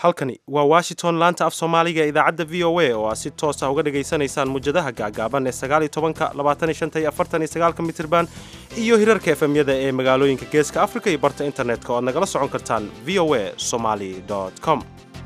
halkani waa washington laanta af soomaaliga ee idaacadda v o a oo aad si toos ah uga dhagaysanaysaan mujadaha gaagaaban ee sagaaliyo tobanka labaataniyo shanta iyo afartan iyo sagaalka mitirban iyo hirarka efemyada ee magaalooyinka geeska afrika iyo barta internetka oo aad nagala socon kartaan v o a somaly com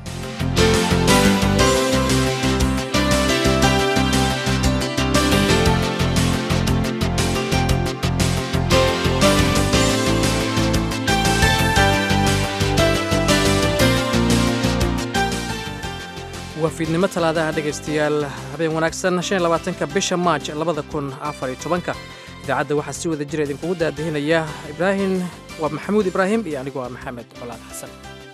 waa fiidnimo talaadaha dhegaystayaal habeen wanaagsan shan iyo labaatanka bisha maaj labada kun afar iyo tobanka idaacadda waxaa si wada jira idinkugu daadahinaya ibraahim waa maxamuud ibraahim iyo anigu waa maxamed colaad xasan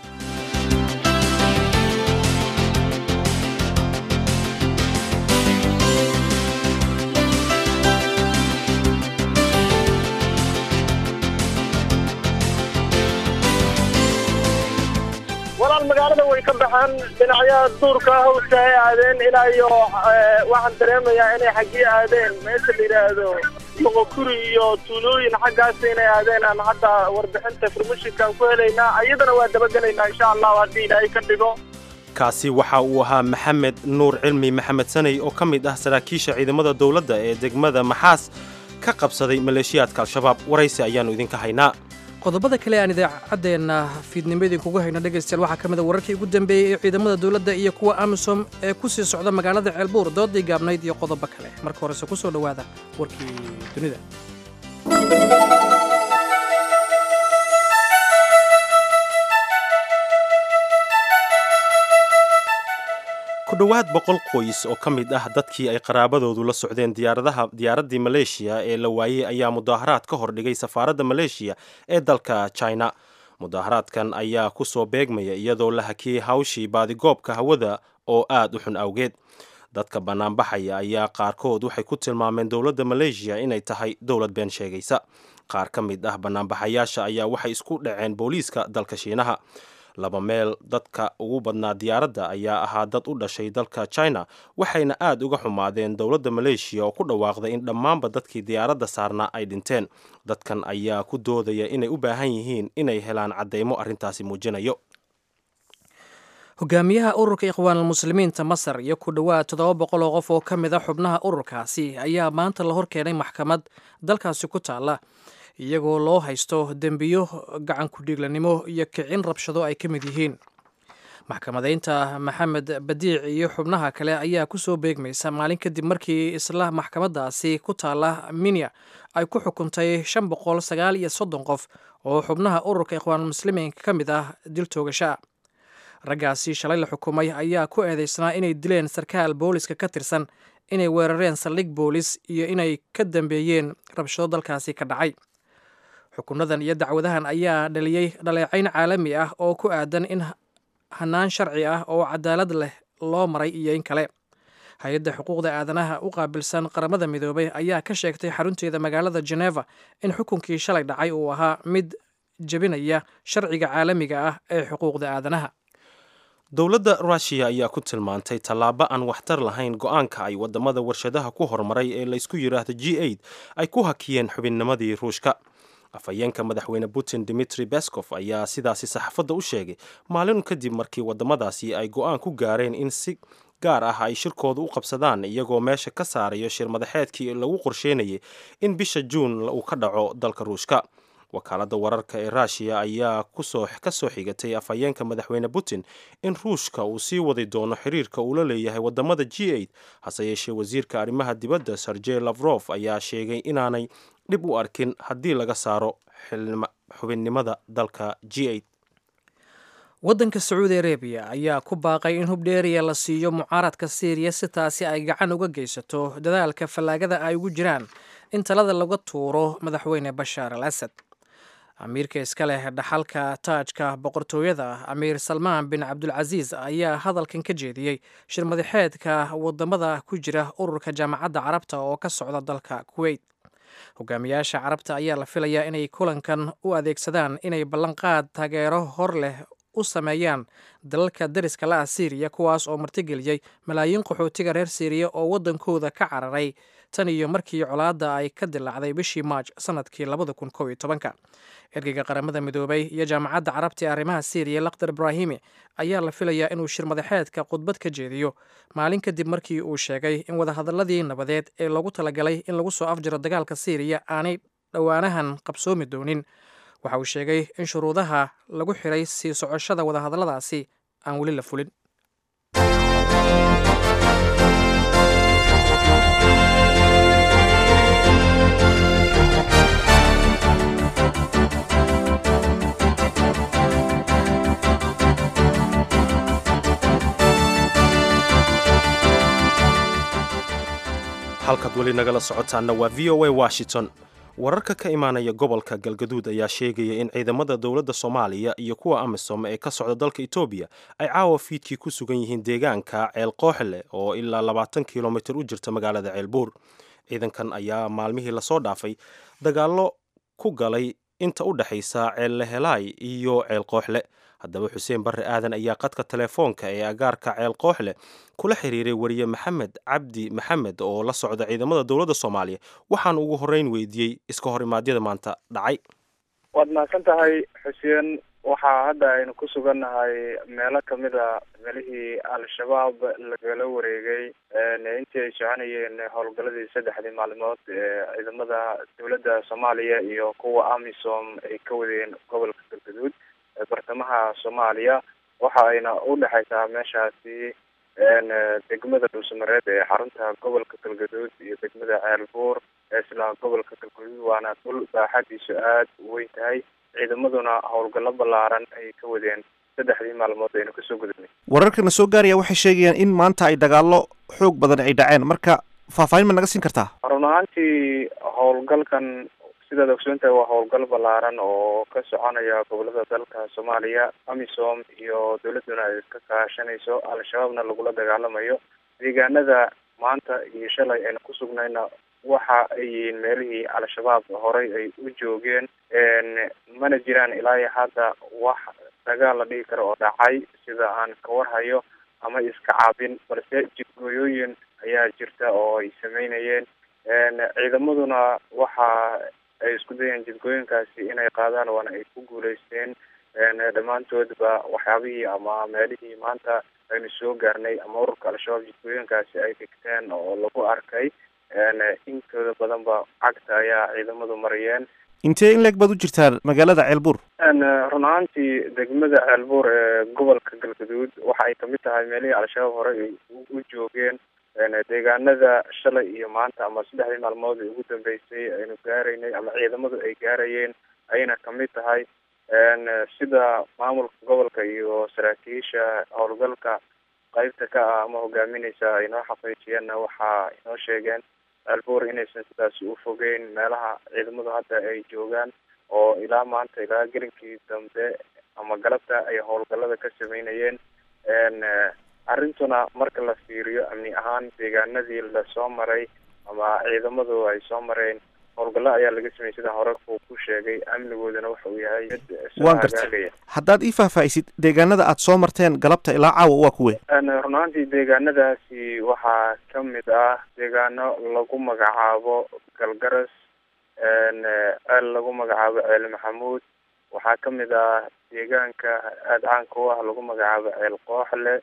walaal magaalada way ka baxeen dhinacyaha duurka hawska ay aadeen ilaa iyo waxaan dareemayaa inay xaggii aadeen meesha la yidhaahdo moqokuri iyo tuulooyin xaggaas inay aadeen aan hadda warbixinta farmashinkaan ku helaynaa iyadana waa dabagelaynaa insha allahu haddii ilaahay ka dhigo kaasi waxa uu ahaa maxamed nuur cilmi maxamed sanay oo ka mid ah saraakiisha ciidamada dowladda ee degmada maxaas ka qabsaday maleeshiyaadka al-shabaab waraysi ayaannu idinka haynaa qodobada kale aan idaacaddeenna fiidnimo idinkugu hayno dhegaystayaal waxaa ka mid a wararkii ugu dambeeyey ee ciidamada dowladda iyo kuwa amisom ee ku sii socda magaalada ceelbuur doodii gaabnayd iyo qodobo kale marka horese ku soo dhowaada warkii dunida ku dhowaad boqol qoys oo ka mid ah dadkii ay qaraabadoodu la socdeen diyaaradaha diyaaraddii maleeshiya ee la waayey ayaa mudaaharaad ka hordhigay safaaradda maleeshiya ee dalka china mudaaharaadkan ayaa ku soo beegmaya iyadoo la hakiyey hawshii baadigoobka hawada oo aad u xun awgeed dadka bannaanbaxaya ayaa qaarkood waxay ku tilmaameen dowladda maleeshiya inay tahay dowlad been sheegaysa qaar ka mid ah bannaanbaxayaasha ayaa waxay isku dhaceen booliiska dalka shiinaha laba meel dadka ugu badnaa diyaaradda ayaa ahaa dad u dhashay dalka china waxayna aad uga xumaadeen dowladda maleeshiya oo ku dhawaaqday in dhammaanba dadkii diyaaradda saarnaa ay dhinteen dadkan ayaa ku doodaya inay u baahan yihiin inay helaan caddaymo arrintaasi muujinayo hogaamiyaha ururka ikhwaanulmuslimiinta masar iyo ku dhowaad toddoba boqol oo qof oo ka mid a xubnaha ururkaasi ayaa maanta la hor keenay maxkamad dalkaasi ku taalla iyagoo loo haysto dembiyo gacan ku-dhiiglanimo iyo kicin rabshado ay ka mid yihiin maxkamadaynta maxamed badiic iyo xubnaha kale ayaa ku soo beegmaysa maalin kadib markii isla maxkamadaasi ku taalla minya ay ku xukuntay shan boqol sagaal iyo soddon qof oo xubnaha ururka ikhwaanulmuslimiinka ka mid ah dil toogashaa raggaasi shalay la xukumay ayaa ku eedeysnaa inay dileen sarkaal booliska ka tirsan inay weerareen saldhig boolis iyo inay ka dambeeyeen rabshado dalkaasi ka dhacay xukunadan iyo dacwadahan ayaa dhaliyey dhaleecayn caalami ah oo ku aadan in hanaan sharci ah oo cadaalad leh loo maray iyo in kale hay-adda xuquuqda aadanaha u qaabilsan qaramada midoobay ayaa ka sheegtay xarunteeda magaalada geneva in xukunkii shalay dhacay uu ahaa mid jebinaya sharciga caalamiga ah ee xuquuqda aadanaha dowladda ruushiya ayaa ku tilmaantay tallaabo aan waxtar lahayn go-aanka ay wadamada warshadaha ku horumaray ee laysku yidhaahdo g aid ay ku hakiyeen xubinnimadii ruushka afhayeenka madaxweyne putin dimitri bescof ayaa sidaasi saxaafadda u sheegay maalin kadib markii wadamadaasi ay go-aan ku gaareen in si gaar ah ay shirkooda u qabsadaan iyagoo meesha ka saarayo shir madaxeedkii lagu qorsheynayay in bisha juun uu ka dhaco dalka ruushka wakaaladda wararka ee ruushiya ayaa ka soo xigatay afhayeenka madaxweyne putin in ruushka uu sii wadi doono xiriirka uu la leeyahay wadamada g aid hase yeeshee wasiirka arrimaha dibadda sergey lavrof ayaa sheegay inaanay dhib u arkin haddii laga saaro xubinnimada dalka g aid waddanka sacuudi arabiya ayaa ku baaqay in hubdheeriya la siiyo mucaaradka siiriya si taasi ay gacan uga geysato dadaalka fallaagada ay ugu jiraan in talada laga tuuro madaxweyne bashaar al asad amiirka iska leh dhaxalka taajka boqortooyada amiir salmaan bin cabdulcasiis ayaa hadalkan ka jeediyey shir madaxeedka wadamada ku jira ururka jaamacadda carabta oo ka socda dalka kuweyt hogaamiyaasha carabta ayaa la filayaa inay kulankan u adeegsadaan inay ballanqaad taageero hor leh u sameeyaan dalalka dariska la ah siiriya kuwaas oo martigeliyey malaayiin qaxootiga reer siiriya oo waddankooda ka cararay tan iyo markii colaadda ay ka dilaacday bishii maaj sanadkii labada kun kow iyo tobanka ergeyga qaramada midoobay iyo jaamacadda carabta ee arrimaha syriya lakhdar ibraahimi ayaa la filayaa inuu shir madaxeedka khudbad ka jeediyo maalin kadib markii uu sheegay in wadahadaladii nabadeed ee loogu talagalay in lagu soo afjiro dagaalka syriya aanay dhowaanahan qabsoomi doonin waxa uu sheegay in shuruudaha lagu xiray sii socoshada wadahadalladaasi aan weli la fulin halkaad weli nagala socotaanna waa v o a washington wararka ka imaanaya gobolka galgaduud ayaa sheegaya in ciidamada dowladda soomaaliya iyo kuwa amisom ee ka socda dalka etoobiya ay caawa fiidkii ku sugan yihiin deegaanka ceel kooxle oo ilaa labaatan kilomitir u jirta magaalada ceelbuur ciidankan ayaa maalmihii lasoo dhaafay dagaallo ku galay inta u dhexaysa ceel lehelaay iyo ceel kooxle haddaba xuseen barre aadan ayaa qadka telefoonka ee agaarka ceel kooxle kula xiriiray wariye maxamed cabdi maxamed oo la socda ciidamada dowladda soomaaliya waxaan ugu horreyn weydiiyey iska hor imaadyada maanta dhacay waad mahadsan tahay xuseen waxaa hadda aynu ku sugannahay meelo kamid a meelihii al-shabaab lagala wareegay intii ay soconayeen howlgaladii saddexdii maalmood ee ciidamada dowladda soomaaliya iyo kuwa amisom ay ka wadeen gobolka galgaduud bartamaha soomaaliya waxa ayna u dhexaysaa meeshaasi degmada dhuusamareed ee xarunta gobolka galgaduud iyo degmada ceelbuur ee isla gobolka galgaduud waana dhul baaxadiisu aada u weyn tahay ciidamaduna howlgallo ballaaran ay ka wadeen saddexdii maalmood aynu kasoo gudubnay wararkana soo gaaraya waxay sheegayaan in maanta ay dagaallo xoog badan ay dhaceen marka faahfaahin ma naga siin kartaa run ahaantii howlgalkan sidaad ogsoontahay waa howlgal ballaaran oo ka soconaya gobolada dalka soomaaliya amisom iyo dowladduna ay ka kaashanayso al-shabaabna lagula dagaalamayo deegaanada maanta iyo shalay aynu ku sugnayna waxa ay yihiin meelihii al-shabaab horey ay u joogeen mana jiraan ilaa iyo hadda wax dagaal la dhigi karo oo dhacay sida aan ka warhayo ama iska caabin balse jidgooyooyin ayaa jirta oo ay sameynayeen ciidamaduna waxa ay isku dayeen jidgooyinkaasi inay qaadaan waana ay ku guuleysteen dhammaantoodba waxyaabihii ama meelihii maanta aynu soo gaarnay ama ururka al-shabaab jidgooyinkaasi ay dhigteen oo lagu arkay intooda badanba cagta ayaa ciidamadu mariyeen intee in leeg baad u jirtaan magaalada ceelbuur run ahaantii degmada ceelbuur ee gobolka galgaduud waxa ay kamid tahay meelihii al-shabaab horey ay u joogeen deegaanada shalay iyo maanta ama saddexdii maalmood ee ugu dambeysay aynu gaaraynay ama ciidamadu ay gaarayeen ayna kamid tahay sida maamulka gobolka iyo saraakiisha howlgalka qeybta ka ah ama hogaamineysa ay noo xaqiijiyeenna waxa inoo sheegeen ceelbuur inaysan sidaasi u fogeyn meelaha ciidamadu hadda ay joogaan oo ilaa maanta ilaa gelinkii dambe ama galabta ay howlgalada ka sameynayeen arrintuna marka la fiiriyo amni ahaan deegaanadii lasoo maray ama ciidamadu ay soo mareen howlgallo ayaa laga sameeyey sida hore uu ku sheegay amnigoodana waxa uu yahay mid waan gartay haddaad ii faahfaahisid deegaanada aad soo marteen galabta ilaa caawa waa kuwe run ahaantii deegaanadaasi waxaa kamid ah deegaano lagu magacaabo galgaras ceel lagu magacaabo ceel maxamuud waxaa kamid ah deegaanka aada caanka u ah lagu magacaabo ceel kooxle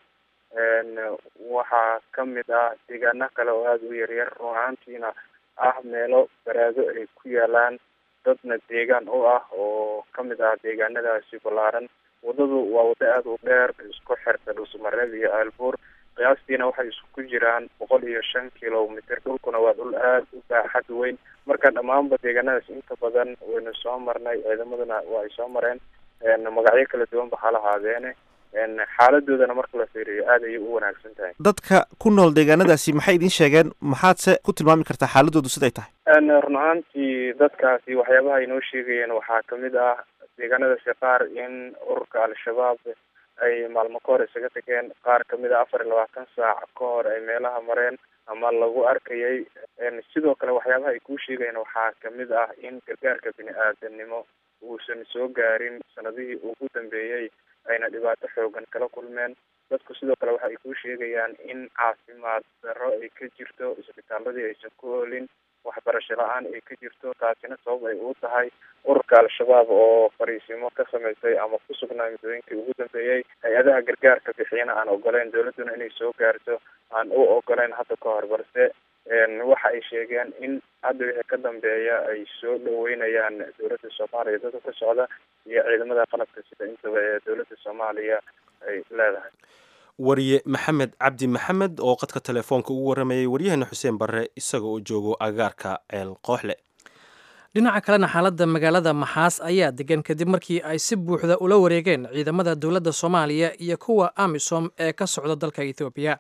waxaa kamid ah deegaano kale oo aada u yaryar run ahaantiina ah meelo baraado ay ku yaalaan dadna deegaan u ah oo kamid ah deegaanadaasi ballaaran waddadu waa waddo aada u dheer isku xirta dhuusamareed iyo ceelbuur qiyaastiina waxay isku jiraan boqol iyo shan kilomitr dhulkuna waa dhul aada u baaxad weyn marka dhammaanba deegaanadaas inta badan waynu soo marnay ciidamaduna waa ay soo mareen magacyo kala duwan ba ha lahaadeene xaaladoodana marka la fiiriyo aada ayay u wanaagsan tahay dadka ku nool deegaanadaasi maxay idiin sheegeen maxaadse ku tilmaami kartaa xaaladoodu siday tahay run ahaantii dadkaasi waxyaabaha ay noo sheegayeen waxaa kamid ah deegaanadaasi qaar in ururka al-shabaab ay maalmo ka hor isaga tageen qaar kamid a afar iyo labaatan saac ka hor ay meelaha mareen ama lagu arkayay sidoo kale waxyaabaha ay kuu sheegayeen waxaa kamid ah in gargaarka bini aadanimo uusan soo gaarin sanadihii ugu dambeeyey ayna dhibaato xoogan kala kulmeen dadku sidoo kale waxa ay kuu sheegayaan in caafimaad darro ay ka jirto isbitaaladii aysan ku oolin waxbarasho la-aan ay ka jirto taasina sabab ay u tahay ururka al-shabaab oo fariisimo ka samaysay ama ku sugnaa muddooyinkii ugu dambeeyey hay-adaha gargaarka bixiyana aan ogoleyn dowladduna inay soo gaarto aan u ogoleyn hadda ka hor balse waxa ay sheegeen in hadda wixii ka dambeeya ay soo dhaweynayaan dowladda soomaaliya dadka ka socda iyo ciidamada qalabka sida intaba ee dowladda soomaaliya ay leedahay wariye maxamed cabdi maxamed oo qadka telefoonka ugu waramayay waryaheena xuseen barre isaga oo joogo agaarka ceel kooxle dhinaca kalena xaaladda magaalada maxaas ayaa degan kadib markii ay si buuxda ula wareegeen ciidamada dowladda soomaaliya iyo kuwa amisom ee ka socda dalka ethoobiya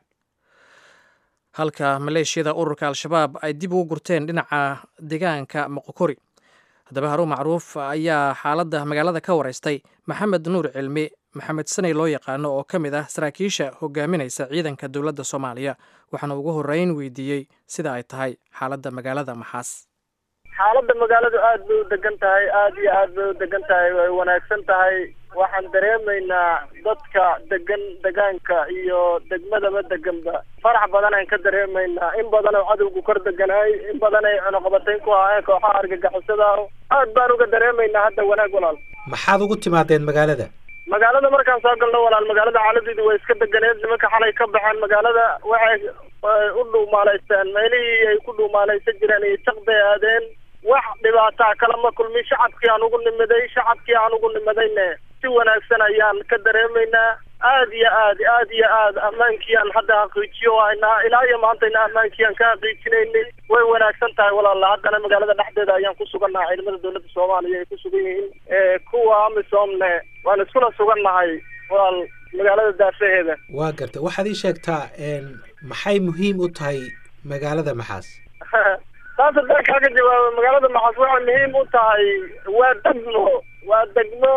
halka maleeshiyada ururka al-shabaab ay dib ugu gurteen dhinaca deegaanka moqokori haddaba haruun macruuf ayaa xaaladda magaalada ka wareystay maxamed nuur cilmi maxamed sanay loo yaqaano oo ka mid ah saraakiisha hogaaminaysa ciidanka dowladda soomaaliya waxaana ugu horreyn weydiiyey sida ay tahay xaaladda magaalada maxaas xaaladda magaaladu aad bay u degan tahay aad iyo aad bay u degan tahay way wanaagsan tahay waxaan dareemaynaa dadka degan degaanka iyo degmadaba deganba farax badan aan ka dareemaynaa in badan oo cadowgu kor deganaay in badan ay cunuqabatayn ku ahayn kooxaha argagixisada aad baan uga dareemaynaa hadda wanaag walaal maxaad ugu timaadeen magaalada magaalada markaan soo galno walaal magaalada xaaladeedu way iska deganeed nimanka xalay ka baxeen magaalada waxay u dhuumaalaysteen meelihii ay ku dhuumaalaysan jireen iyo jaqbay aadeen wax dhibaataa kalama kulmin shacabkii aan ugu nimiday shacabkii aan ugu nimadayne si wanaagsan ayaan ka dareemaynaa aad iyo aad aad iyo aad ammaankiiaan hadda xaqiijiyo haynaa ilaa iyo maantayna ammaankiiaan ka xaqiijinaynay way wanaagsan tahay walaala haddana magaalada dhexdeeda ayaan ku sugannahay ciidamada dowladda soomaaliya ay ku sugan yihiin kuwa amisomne waan iskula sugannahay walaal magaalada daafaheeda waa garta waxaad ii sheegtaa maxay muhiim u tahay magaalada maxaas taas haddaan kaaga jawaabo magaalada maxaas waxay muhiim u tahay waa degmo waa degmo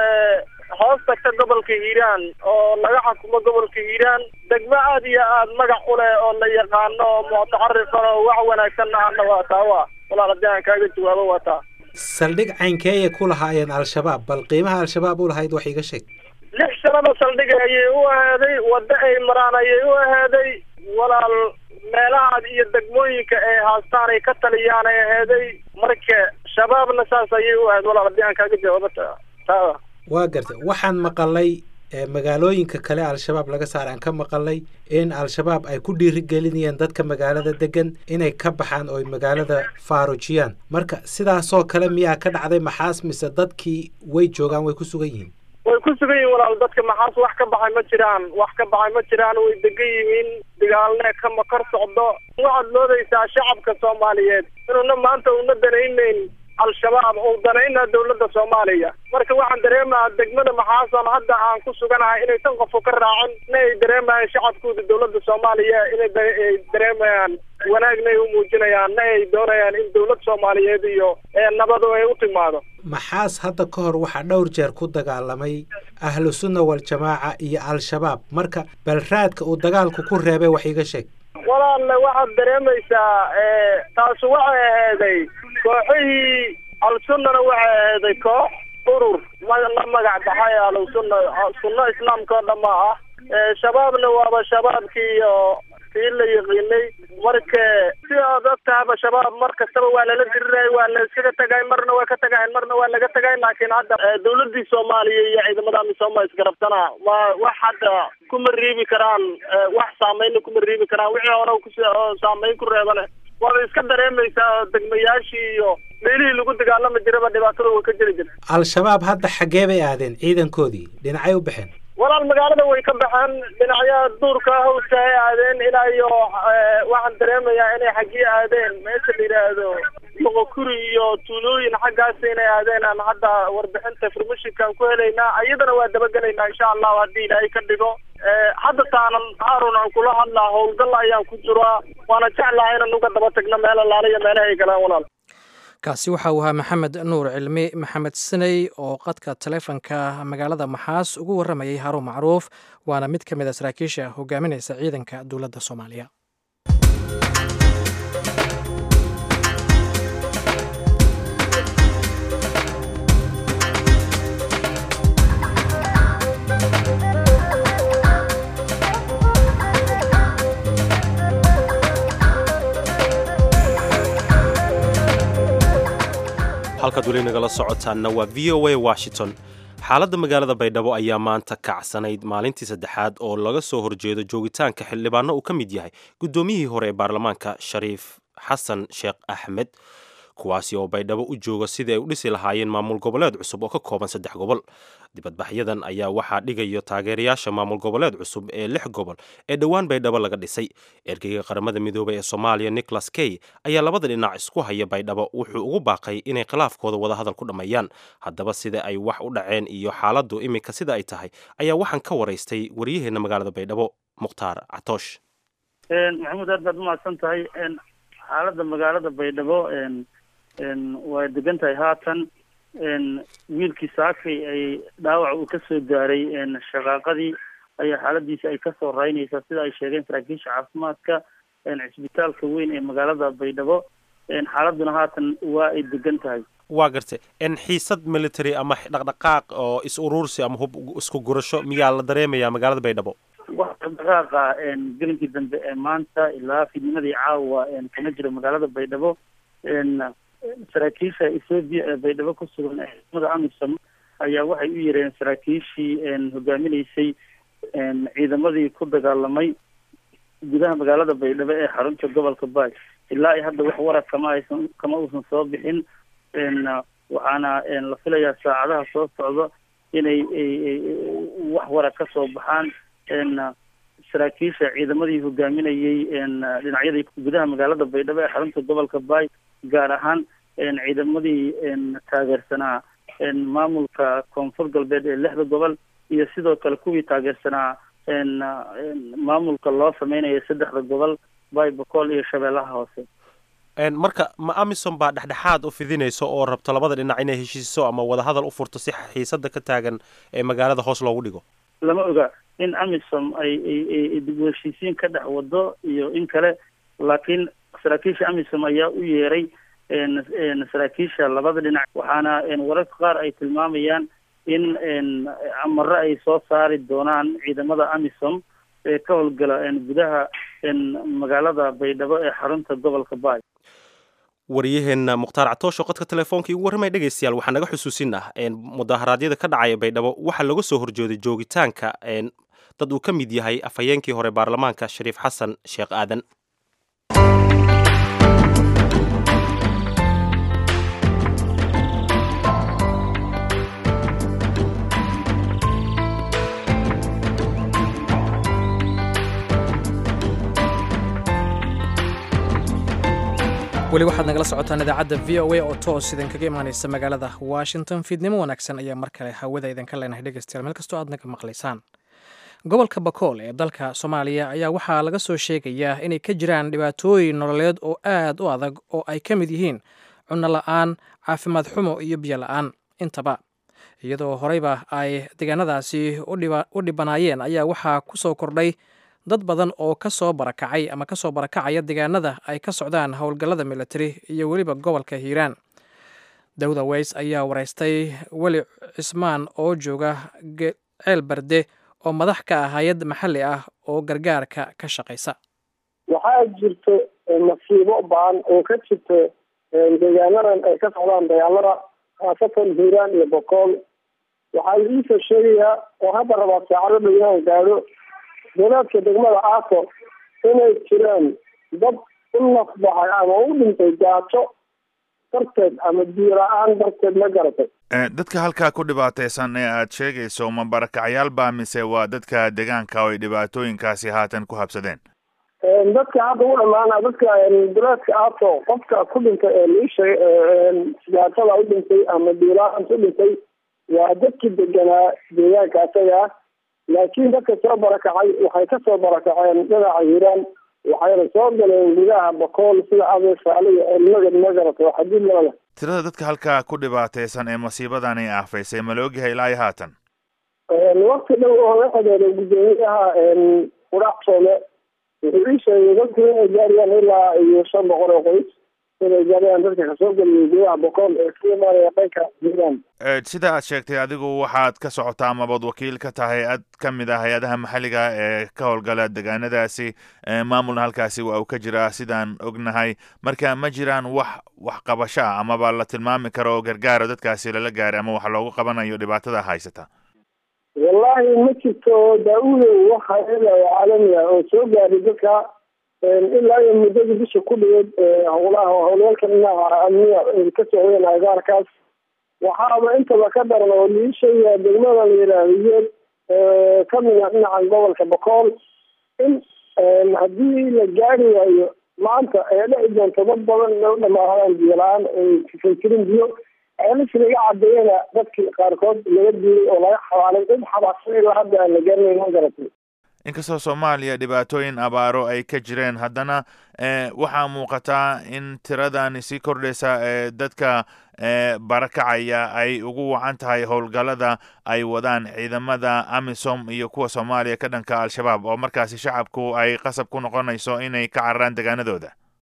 hoos tagta gobolka hiiraan oo laga xukumo gobolka hiiraan degmo aad iyo aad magac u leh oo la yaqaano oo mutacarifan oo wax wanaagsan ahna waa taa wa walaal haddii aan kaaga jawaabo waa taa saldhig caynkeeyay ku lahaayeen al-shabaab bal qiimaha al-shabaab u lahayd wax iga sheeg lix sanada saldhiga ayay u ahaaday waddo ay maraan ayay u ahaaday walaal meelahaad iyo degmooyinka ay haastaan ay ka taliyaan ay aheeday marka shabaabna saas ayay u ahayd walaal haddii aan kaaga jawaabo ta taada waa gartay waxaan maqalay magaalooyinka kale al-shabaab laga saar aan ka maqalay in al-shabaab ay ku dhiirigelinayeen dadka magaalada degan inay ka baxaan oo ay magaalada faarujiyaan marka sidaasoo kale miyaa ka dhacday maxaas mise dadkii way joogaan way ku sugan yihiin way ku sugan yihiin walaal dadka maxaas wax ka baxay ma jiraan wax ka baxay ma jiraan way degan yihiin dagaalne kama kor socdo waxaad moodaysaa shacabka soomaaliyeed inuuna maanta una danaynayn al-shabaab oo danayna dowladda soomaaliya marka waxaan dareemaha degmada maxaasan hadda aan ku suganahay inaysan qofku ka raacin na ay dareemayaan shacabkooda dowladda soomaaliya inay dareemayaan wanaagna ay u muujinayaan na ay doonayaan in dowlad soomaaliyeed iyo nabadu ay u timaado maxaas hadda ka hor waxaa dhowr jeer ku dagaalamay ahlu sunna wal-jamaaca iyo al-shabaab marka balraadka uu dagaalku ku reebay wax iga sheeg walaalle waxaad dareemaysaa taasu waxay aheeday kooxihii al-sunnana waxay aheeday koox urur la magac baxay al-sunna sunno islaamka oo dhama ah shabaabna waaba shabaabkii iyo kii la yaqiinay marka si aad og tahaba shabaab mar kastaba waa lala dirirayay waa la iskaga tagay marna waa ka tagayn marna waa laga tagay laakiin hadda dowladii soomaaliya iyo ciidamada amisooma isgarabtana waa wax hadda kuma riibi karaan wax saameynna kuma riibi karaan wixii hore kus saameyn ku reebane waaba iska dareemaysaa degmayaashii iyo meelihii lagu dagaalami jiraba dhibaatada way ka jiri jirta al-shabaab hadda xaggee bay aadeen ciidankoodii dhinacay u baxeen walaal magaalada way ka baxeen dhinacyaha duurka hawska ay aadeen ilaa iyo waxaan dareemayaa inay xaggii aadeen meesha la yidhaahdo moqokuri iyo tuulooyin xaggaas inay aadeen aan hadda warbixinta farmashinkaan ku helaynaa iyadana waa dabagelaynaa insha allahu haddii ilaahay ka dhigo hadda taanan haarun aan kula hadlaa howlgal ayaan ku jiraa waana jeclaha inaan uga daba tagno meel alaaliya meelaha ay galaan walaal kaasi waxa uu ahaa maxamed nuur cilmi maxamed saney oo qadka taleefonka magaalada maxaas ugu warramayay haruun macruuf waana mid ka mid a saraakiisha hogaaminaysa ciidanka dowladda soomaaliya halkaad weli nagala socotaanna waa v o a washington xaaladda magaalada baydhabo ayaa maanta kacsanayd maalintii saddexaad oo laga soo horjeedo joogitaanka xildhibaano uu ka mid yahay guddoomiyihii hore ee baarlamaanka shariif xasan sheekh axmed kuwaasi oo baydhabo u jooga sidii ay u dhisi lahaayeen maamul goboleed cusub oo ka kooban saddex gobol dibadbaxyadan ayaa waxaa dhigayo taageerayaasha maamul goboleed cusub ee lix gobol ee dhowaan baydhabo laga dhisay ergeyga qaramada midoobay ee soomaaliya nicholas key ayaa labada dhinac isku haya baydhabo wuxuu ugu baaqay inay khilaafkooda wadahadal ku dhammeeyaan haddaba sida ay wax u dhaceen iyo xaaladdu iminka sida ay tahay ayaa waxaan ka waraystay waryaheena magaalada baydhabo mukhtaar catoosh maxamuud aad baad umahadsan tahay xaaladda magaalada baydhabo waa degan tahay haatan wiilkii saakay ay dhaawac uu kasoo gaaray shaqaaqadii ayaa xaaladiisa ay kasoo raynaysaa sida ay sheegeen saraakiisha caafimaadka cisbitaalka weyn ee magaalada baydhabo xaaladuna haatan waa ay degan tahay waa gartay xiisad military ama dhaqdhaqaaq oo is uruursi ama hub isku gurasho miyaa la dareemayaa magaalada baydhabo wax dhaqdhaqaaqa gelinkii dambe ee maanta ilaa fidnimadii caawa kama jiro magaalada baydhabo saraakiisha ethoobiya ee baydhabo ku sugan ciidamada amisom ayaa waxay u yeereen saraakiishii hogaaminaysay ciidamadii ku dagaalamay gudaha magaalada baydhabo ee xarunta gobolka baay ilaa iyo hadda wax warar kama aysan kama uusan soo bixin waxaana la filayaa saacadaha soo socda inay wax warar ka soo baxaan saraakiisha ciidamadii hogaaminayay dhinacyadii gudaha magaalada baydhabo ee xarunta gobolka baay gaar ahaan ciidamadii taageersanaa maamulka koonfur galbeed ee lixda gobol iyo sidoo kale kuwii taageersanaa maamulka loo sameynayo saddexda gobol baay bokool iyo shabeellaha hoose marka ma amisom baa dhexdhexaad u fidinayso oo rabto labada dhinac inay heshiiso ama wadahadal u furto si xiisada ka taagan ee magaalada hoos loogu dhigo lama oga in amisom ay ay dib u heshiisiin ka dhex wado iyo in kale laakiin saraakiisha amisom ayaa u yeeray saraakiisha labada dhinac waxaana wararka qaar ay tilmaamayaan in amaro ay soo saari doonaan ciidamada amisom ee ka howlgala gudaha magaalada baydhabo ee xarunta gobolka baay waryaheena mukhtaar catoosho qodka telefoonka igu warramay dhegaystayaal waxaa naga xusuusin ah mudaharaadyada ka dhacaya baydhabo waxaa laga soo horjeeday joogitaanka dad uu ka mid yahay afhayeenkii hore baarlamaanka shariif xasan sheekh aadan weli waxaad nagala socotaan idaacadda v o a oo toos idinkaga imaanaysa magaalada washington fiidnimo wanaagsan ayaa mar kale hawada idinka leenahay dhegeystayaal meel kastoo aad naga maqlaysaan gobolka bakool ee dalka soomaaliya ayaa waxaa laga soo sheegayaa inay ka jiraan dhibaatooyin nololeed oo aad u adag oo ay ka mid yihiin cunno la-aan caafimaad xumo iyo biyo la-aan intaba iyadoo horeyba ay deegaanadaasi u dhibanaayeen ayaa waxaa ku soo kordhay dad badan oo ka soo barakacay ama ka soo barakacaya deegaanada ay ka socdaan howlgallada militari iyo weliba gobolka hiiraan dawda weys ayaa wareystay weli cismaan oo jooga ceel barde oo madax ka ah hay-ad maxalli ah oo gargaarka ka shaqaysa waxaa jirto masiibo baan oo ka jirto deegaanadan ay ka socdaan dagaalada khaasatan hiiraan iyo bokool waxaa iisoo sheegayaa oo hadda rabaa saacado dhow inaan gaadho dowlaadka degmada aaso inay jiraan dad u nafbaxay ama u dhintay gaajo darteed ama biyo la-aan darteed ma garatay dadka halkaa ku dhibaataysan ee aad sheegayso ma barakacyaal baa mise waa dadka deegaanka oo ay dhibaatooyinkaasi haatan ku habsadeen dadka hadda u dhamaana dadka dowlaadka aaso qofka ku dhintay ee liisha gaajada u dhintay ama biyo la-aanta u dhintay waa dadkii deganaa deegaanka asaga ah laakiin dadka soo barakacay waxay ka soo barakaceen dhinaca hiiraan waxayna soo galeen gudaha bakool sida adeesaale iyo elmagad magarata waa xadiid labada tirada dadka halkaa ku dhibaataysan ee masiibadani aafaysay ma la ogyahay ilaa iyo haatan wakti dhow oo la xidhiidhay guddoomiyaha qudhac soome wuxuu ii sheegay dadku inay gaariyaan ilaa iyo shan boqol oo qoys inay gaadayaan dadka kasoo geliyay gudaha boqol ee ka imaanaya dhanka hiiraan sida aad sheegtay adigu waxaad ka socotaa amabaad wakiil ka tahay hay-ad ka mid ah hay-adaha maxalliga ee ka howlgala degaanadaasi maamulna halkaasi waa uu ka jiraa sidaan ognahay marka ma jiraan wax waxqabasho ah amaba la tilmaami karo oo gargaaro dadkaasi lala gaaray ama wax loogu qabanayo dhibaatada haysata wallahi ma jirto daa-uudow wax hay-ada oo caalami ah oo soo gaaray dadka ilaa iyo muddadii bisha ku dhigeed howlaha howlgalka dhinaca amniga ka socdeen agaarkaas waxaaba intaba ka daran oo lii sheegaya degmada la yidhaahdiyeed kamida dhinaca gobolka bokool in haddii la gaari waayo maanta ay dhici doonto dad badan inay u dhamaadaan biyo la-aan ay kafaytirin biyo ceelis laga cadeeyana dadkii qaarkood laga diiday oo laga xabaalay cid xabaassan ilaa hadda aan la garanayn ma garatay inkastoo soomaaliya dhibaatooyin abaaro ay ka jireen haddana waxaa muuqataa in tiradani sii kordhaysa ee dadka barakacaya ay ugu wacan tahay howlgallada ay wadaan ciidamada amisom iyo kuwa soomaaliya ka dhanka al-shabaab oo markaasi shacabku ay qasab ku noqonayso inay ka cararaan degaanadooda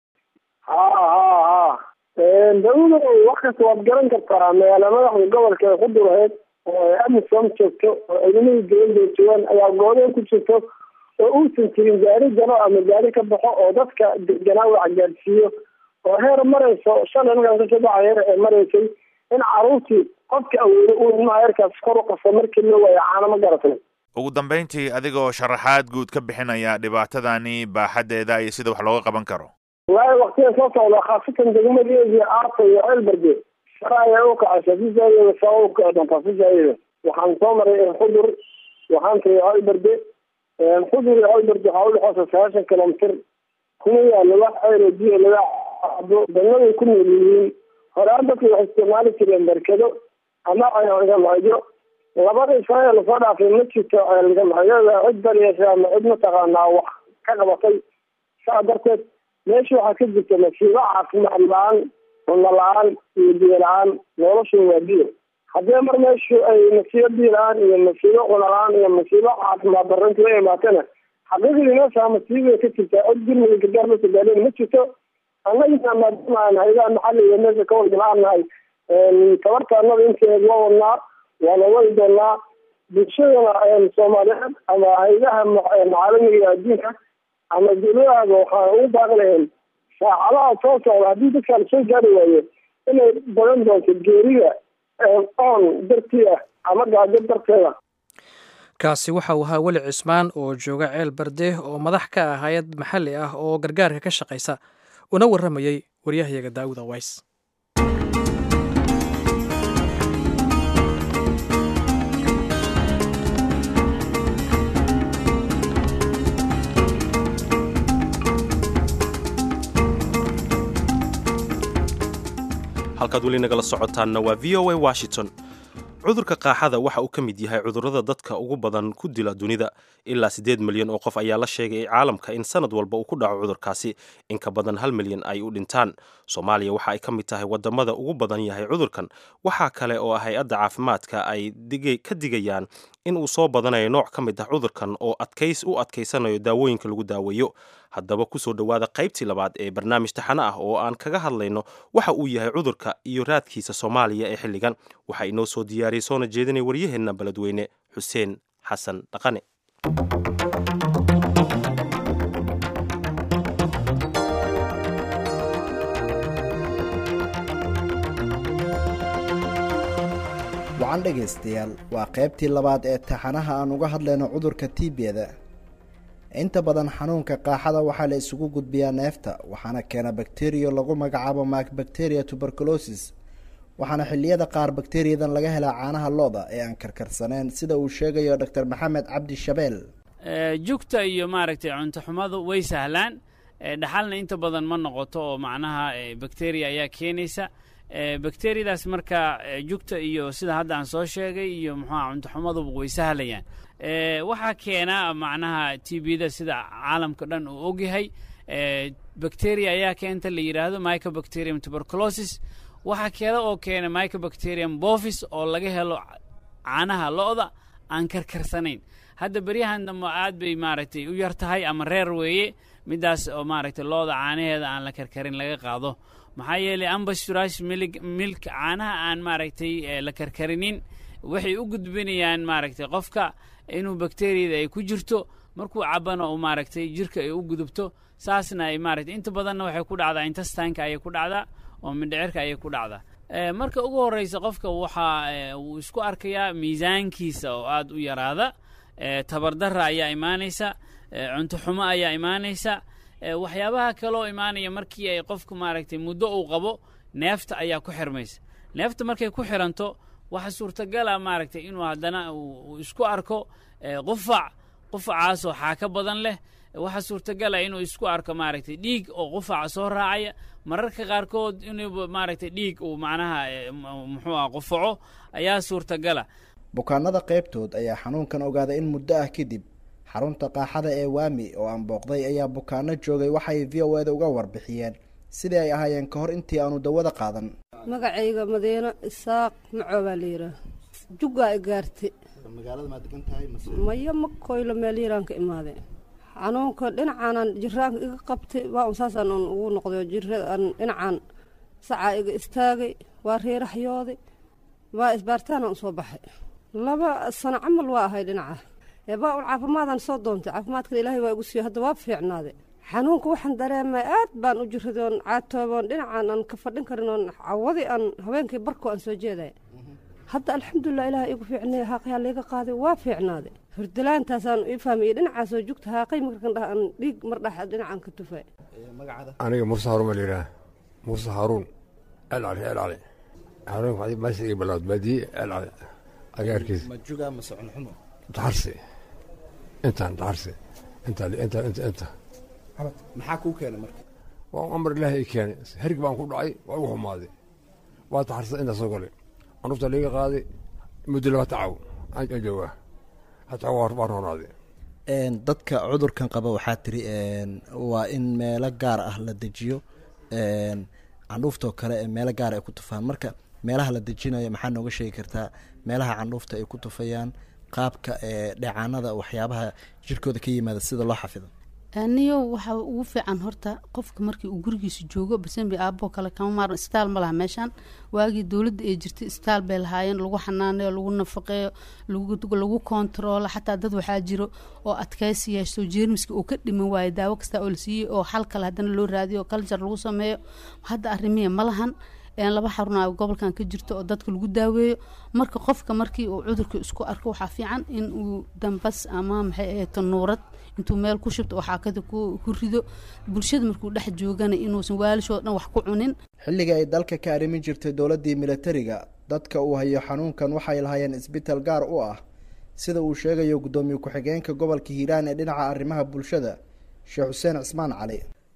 ha ha ha da-udo wax kasta waad garan kartaa magaala madaxda gobolka ee ku dulahayd oo amisom joogto oo ciidamadii dowladda joogaan ayaa goodeen ku jirto oo uusan jirin gaari galo ama gaari ka baxo oo dadka deganaa wax gaadhsiiyo oo heer marayso shalay markaan kasoo baxa heer ee maraysay in caruurtii qofka awoodo uu ilmaha heerkaas kor u qaso markii loo waayo caano ma garatay ugu dambeyntii adigoo sharaxaad guud ka bixinaya dhibaatadani baaxaddeeda iyo sida wax looga qaban karo wallaahi waktiga soo socda khaasatan degmadeedii aarta iyo ceelbarge shara ayaa u kacaysa si zaayada saa u kici doontaa si zaayada waxaan soo maray xudur waxaan tagay ceelbarge xudur iyo ceelbarge waxaa udhexeysa sagaashan kilomitr kuma yaalo wax ceyro biyo laga cabo degmaday ku nool yihiin horaan dadka waxay isticmaali jireen barkado ama ceelgamacyo labada israel lasoo dhaafay ma jirto ceelgamacyada cid daryeesha ama cid mataqaanaa wax ka qabatay saa darteed meesha waxaa ka jirta masiibo caafimaad la-aan cunno la-aan iyo biyo la-aan noloshu waa biyo haddii mar meeshu ay masiibo biyo la-aan iyo masiibo cuno la-aan iyo masiibo caafimaad darinta la imaatana xaqiiqdii meesha masiibay ka jirtaa cod gurmiga gargaar la sogaaleen ma jirto annagina maadaama aan haydaha maxalliga meesha ka wadala-aan nahay tabarta annada inteed waa wadnaa waana wadi doonaa bulshadana soomaaliyeed ama haydaha caalamiga iyo adduunka ama dowladahaaba waxaan ugu baaqi lahayn saacadaha soo socda haddii dadkaa lasoo gaari waayo inay badan doonto geerida oon dartii ah ama gaajo darteeda kaasi waxa uu ahaa weli cismaan oo jooga ceel barde oo madax ka ah hay-ad maxalli ah oo gargaarka ka shaqaysa una warramayey waryahayaga daawud aways halkaad weli nagala socotaanna waa v o a washington cudurka qaaxada waxa uu ka mid yahay cudurrada dadka ugu badan ku dila dunida ilaa siddeed milyan oo qof ayaa la sheegay caalamka in sanad walba uu ku dhaco cudurkaasi in ka badan hal milyan ay u dhintaan soomaaliya waxa ay ka mid tahay wadamada ugu badan yahay cudurkan waxaa kale oo hay-adda caafimaadka ay ka digayaan in uu soo badanayo nooc ka mid ah cudurkan oo adkays u adkaysanayo daawooyinka lagu daaweeyo haddaba kusoo dhowaada qaybtii labaad ee barnaamij taxane ah oo aan kaga hadlayno waxa uu yahay cudurka iyo raadkiisa soomaaliya ee xilligan waxaa inoo soo diyaariyey soona jeedinay waryaheenna beledweyne xuseen xasan dhaqane wacan dhegaystayaal waa qaybtii labaad ee taxanaha aan uga hadlayno cudurka tiibiyada inta badan xanuunka qaaxada waxaa la isugu gudbiyaa neefta waxaana keena bakteriya lagu magacaabo macbacteria tuberculosis waxaana xilliyada qaar bakteriyadan laga helaa caanaha looda ee aan karkarsaneyn sida uu sheegayo doctor maxamed cabdi shabeel jugta iyo maaragtay cuntoxumadu way sahlaan dhaxalna inta badan ma noqoto oo macnaha bakteriya ayaa keenaysa bakteriyadaas marka jugta iyo sida hadda aan soo sheegay iyo muxuuha cuntoxumaduba way sahlayaan waxaa keena macnaha t bda sida caalamka dhan uu ogyahay bacteria ayaa keenta la yidhaahdo microbacterium tuberculosis waxaa keeda oo keena microbacterium bovis oo laga helo caanaha lo-da aan karkarsanayn hadda beryahan dambe aad bay maaragtay u yar tahay ama reer weeye midaas oo maaragtay looda caanaheeda aan la karkarin laga qaado maxaa yeelay ambasurash milig milk caanaha aan maaragtay la karkarinin waxay u gudbinayaan maaragtay qofka inuu bakteriyada ay ku jirto markuu cabana uu maaragtay jirka ay u gudubto saasna ay maaragtay inta badanna waxay ku dhacdaa intastanka ayay ku dhacdaa oo mindhicirka ayay ku dhacdaa marka ugu horreysa qofka waxaa uu isku arkayaa miisaankiisa oo aad u yaraada tabardarra ayaa imaanaysa cunto xumo ayaa imaanaysa waxyaabaha kaloo imaanaya markii ay qofku maaragtay muddo uu qabo neefta ayaa ku xirmaysa neefta markay ku xiranto waxa suurtagala maaragtay inuu haddana uu isku arko qufac qufacaasoo xaaka badan leh waxaa suurtagala inuu isku arko maaragtay dhiig oo qufaca soo raacaya mararka qaarkood inuu maaragtay dhiig uu macnaha muxuu ah qufaco ayaa suurtagala bukaanada qaybtood ayaa xanuunkan ogaaday in muddo ah kadib xarunta qaaxada ee waami oo aan booqday ayaa bukaano joogay waxay v o eda uga warbixiyeen sidii ay ahaayeen ka hor intii aanu dawada qaadan magacayga madiino isaaq macoo baa la yidhaah juggaa i gaartay magaalada maa degan tahay maya ma koylo meel yaraan ka imaade xanuunka dhinacaanaan jiraanka iga qabtay waa un saasaan un ugu noqday jiraan dhinacaan sacaa iga istaagay waa reeraxyooday waa isbaaritaanaan usoo baxay laba sano camal waa ahay dhinaca baa un caafimaadaan soo doontay caafimaadkan ilaahay waa igu siiyo hadda waa fiicnaaday xanuunka waxaan dareemay aad baan u jiraday oon caatooboon dhinacaan aan ka fadhin karin oon cawadi aan habeenkii barko aan soo jeedaya hadda alxamdulilah ilaah igu fiicnay haaqyaa layga qaaday waa fiicnaaday hordalaantaasaan ii fahmiyey dhinacaasoo jugta haaqay markan dhah aan dhiig mar dhax dhinacaan ka tufay aniga muuse haruun baa layidhaha muuse haruun elcali elcali haruunka meesha iga bilaawd baadiye elcali agaarkiisa majuga mase cunxumo daxarsi intaan daxarsi inta inta inta inta maxaa kuu keenay marka waa amar ilaahay i keenay herg baan ku dhacay waa igu xumaaday waa daxarsa intaa soo galay anufta liiga qaaday muddo laba tacaw aan joogaa hataa waa roonaaday dadka cudurkan qaba waxaa tiri waa in meelo gaar ah la dejiyo candhuuftoo kale ee meelo gaar ay ku tufaan marka meelaha la dejinayo maxaa nooga sheegi kartaa meelaha candhuufta ay ku tufayaan qaabka dheecaanada waxyaabaha jirkooda ka yimaada sida loo xafido niyo waxaa ugu fiican horta qofka markii uu gurigiisa joogo basenbi aaboo kale kama maaran isbitaal ma laha meeshaan waagii dowladda ay jirtay isbitaal bay lahaayeen lagu xanaaneeyo lagu nafaqeeyo lagu kontaroolo xataa dad waxaa jiro oo adkaysi yeeshto jeermiska uu ka dhiman waayo daawo kasta oo la siiyey oo xal kale haddana loo raadiyo kaljar lagu sameeyo hadda arrimihii ma lahan laba xaruna gobolkan ka jirto oo dadka lagu daaweeyo marka qofka markii uu cudurka isku arko waxaa fiican in uu dambas ama maxay ahayto nuurad intuu meel ku shubto oo xaakada ku rido bulshada markuu dhex joogana inuusan waalishoo dhan wax ku cunin xilliga ay dalka ka arrimin jirtay dowladdii militariga dadka uu hayo xanuunkan waxay lahaayeen isbitaal gaar u ah sida uu sheegayo guddoomiye ku-xigeenka gobolka hiiraan ee dhinaca arrimaha bulshada sheekh xuseen cismaan cali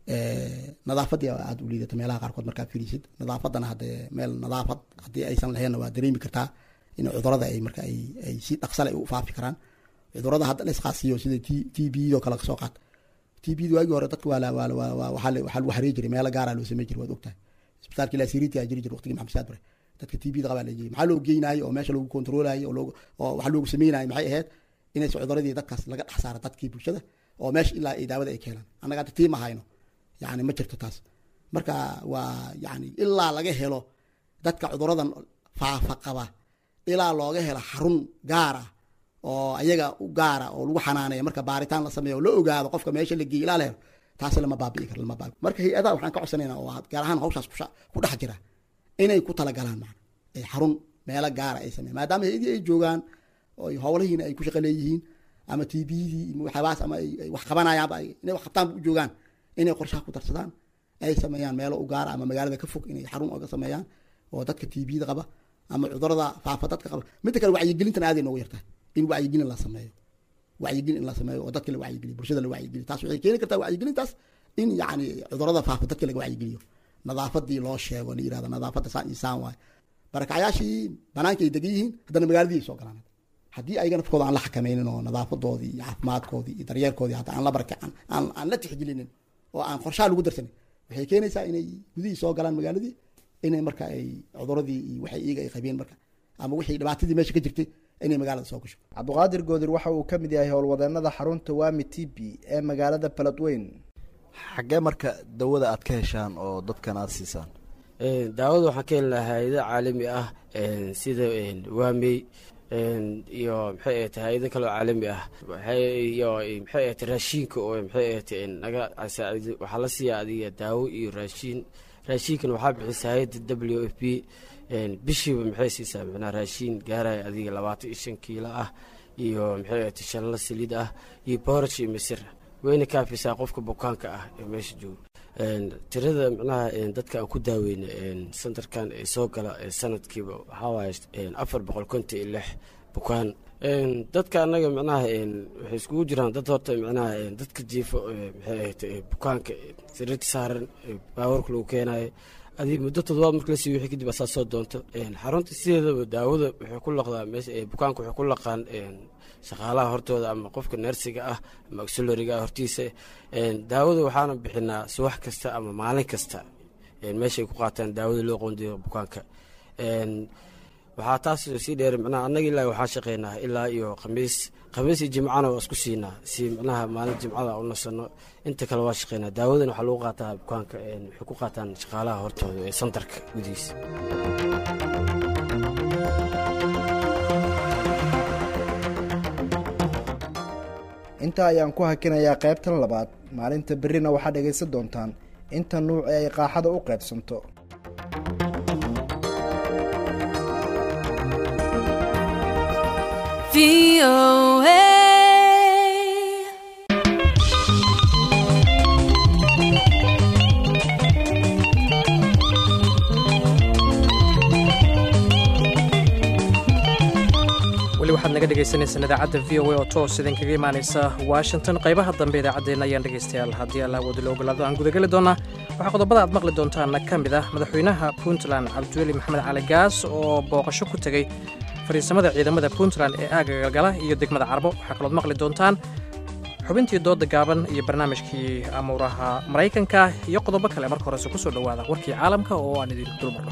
nadaafadii aada u liidata meelaha qaarkood markaa fiirisid nadaafadana hadee meel nadaafad haddii aysan laheenna waa dareemi kartaa in cudurada ay marka ay ay si dhaqsale u faafi karaan cudurada hadda laisqaasiyo sida t t b oo kale kasoo qaat t b da waagii hore dadka waa waa waa waxaa lagu xarey jiray meelo gaara loo samey jiray waad ogtahay isbitaalkii lasiriti aa jiri jira waqtigii maxamed saad bare dadka t b da qabaa lajiyay maxaa loo geynayo oo meesha lagu kontroolayo oo oo waxa loogu sameynayo maxay ahayd inaysa cuduradii dadkaas laga dhex saaro dadkii bulshada oo meesha ilaa ay daawada ay keenaan annaga hadda tiima hayno yani ma jirto taas marka waa yani ilaa laga helo dadka cuduradan faafa qaba ilaa looga helo xarun gaar ah oo ayaga u gaara oo lagu xanaaneeya marka baaritaan la sameeyo oo la ogaado qofka meesha la geeyo ilaa la helo taasi lama baabi'i karo lama baabi marka hay-adaha waxaan ka codsanaynaa oo gaar ahaan hawshaas ku dhex jira inay ku talagalaan macna ay xarun meelo gaara ay sameeyan maadaama hay-adii ay joogaan oo howlihiina ay ku shaqo leeyihiin ama t bdii waxyaabahaas ama ay wax qabanayaanba inay wax qabtaanba u joogaan inay qorshaha ku darsadaan ay sameeyaan meelo u gaara ama magaalada ka fog inay xarun oga sameeyaan oo dadka t bda qaba ama cudurada faafa dadka qaba midda kale wacyigelintan aaday noogu yartahay in wacyigelin la sameeyo wacyigelin in la sameeyo oo dadka la wacyigeliyo bulshada la wacyigeliyo taas waxay keeni kartaa wacyigelintaas in yacni cudurada faafa dadka laga wacyigeliyo nadaafadii loo sheego la yirahdo nadaafadda saan iyo saan waaye barakacyaashii banaanka ay degan yihiin haddana magaaladii ay soo galaan haddii ayaga nafkooda aan la xakameynin oo nadaafadoodii iyo caafimaadkoodii iyo daryeelkoodii hadda aan la barakacan aan aan la tixgelinin oo aan qorshaha lagu darsanin waxay keenaysaa inay gudihii soo galaan magaaladii inay marka ay cuduradii iyo waxay iyaga ay qabeen marka ama wixii dhibaatadii meesha ka jirtay inay magaalada soo gasho cabdiqaadir goodir waxa uu ka mid yahay howlwadeenada xarunta wami t b ee magaalada baladweyn xaggee marka dawada aad ka heshaan oo dadkan aada siisaan daawada waxaan ka heli lahaa hay-ado caalami ah sida waamey iyo maxay ahayte hay-ado kaloo caalami ah iyo maxay ahayte raashiinka oo maxay ahayte naga saaido waxaa la siiyaa adiga daawo iyo raashiin raashiinkan waxaa bixisa hay-adda w f p bishiiba maxay siisaa micnaa raashiin gaaraya adiga labaatan iyo shan kiilo ah iyo maxay ahayte shanla saliid ah iyo booraj iyo misir wayna kaafisaa qofka bukaanka ah ee meesha jooga tirada micnaha dadka aan ku daaweyna santarkan ee soo gala sanadkiiba waxaa waaye afar boqol konton iyo lix bukaan dadka annaga micnaha waxay iskugu jiraan dad horta micnaha dadka jiifo maxay ahayd bukaanka sariirta saaran baawarka lagu keenayo adi muddo toddobaad marka la siiyo wixii kadib asaa soo doonto xarunta sideedaba daawada waxay ku laqdaa meesha bukaanka waxay ku laqaan shaqaalaha hortooda ama qofka neersiga ah ama auxilariga ah hortiisa daawada waxaana bixinaa subax kasta ama maalin kasta meeshay ku qaataan daawada loo qoondiyo bukaanka waxaa taas sii dheer micnaha annaga ilaa waxaa shaqeynaa ilaa iyo khamiis khamiis iyo jimcana waa isku siinaa si micnaha maalin jimcada u nasano inta kale waa shaqeynaa daawadan waxaa lagu qaataa bukaanka waxay ku qaataan shaqaalaha hortooda ee santarka gudihiisa intaa ayaan ku hakinayaa qaybtan labaad maalinta berrina waxaad dhegaysan doontaan inta nuuc ee ay qaaxada u qaybsanto weli waxaad naga dhegaysaneysaan idaacadda v o a oo toos idinkaga imaanaysa washington qaybaha dambe idaacaddeenna ayaan dhegaystayaal haddii alla wadi la ogolaado aan gudageli doonaa waxaa qodobada aad maqli doontaana ka mid ah madaxweynaha puntland cabdiweli maxamed cali gaas oo booqasho ku tegey fadhiisamada ciidamada puntland ee aaga galgala iyo degmada carbo waxaa kalood maqli doontaan xubintii dooda gaaban iyo barnaamijkii amuuraha maraykanka iyo qodobo kale marka horese ku soo dhowaada warkii caalamka oo aan idin dulmarno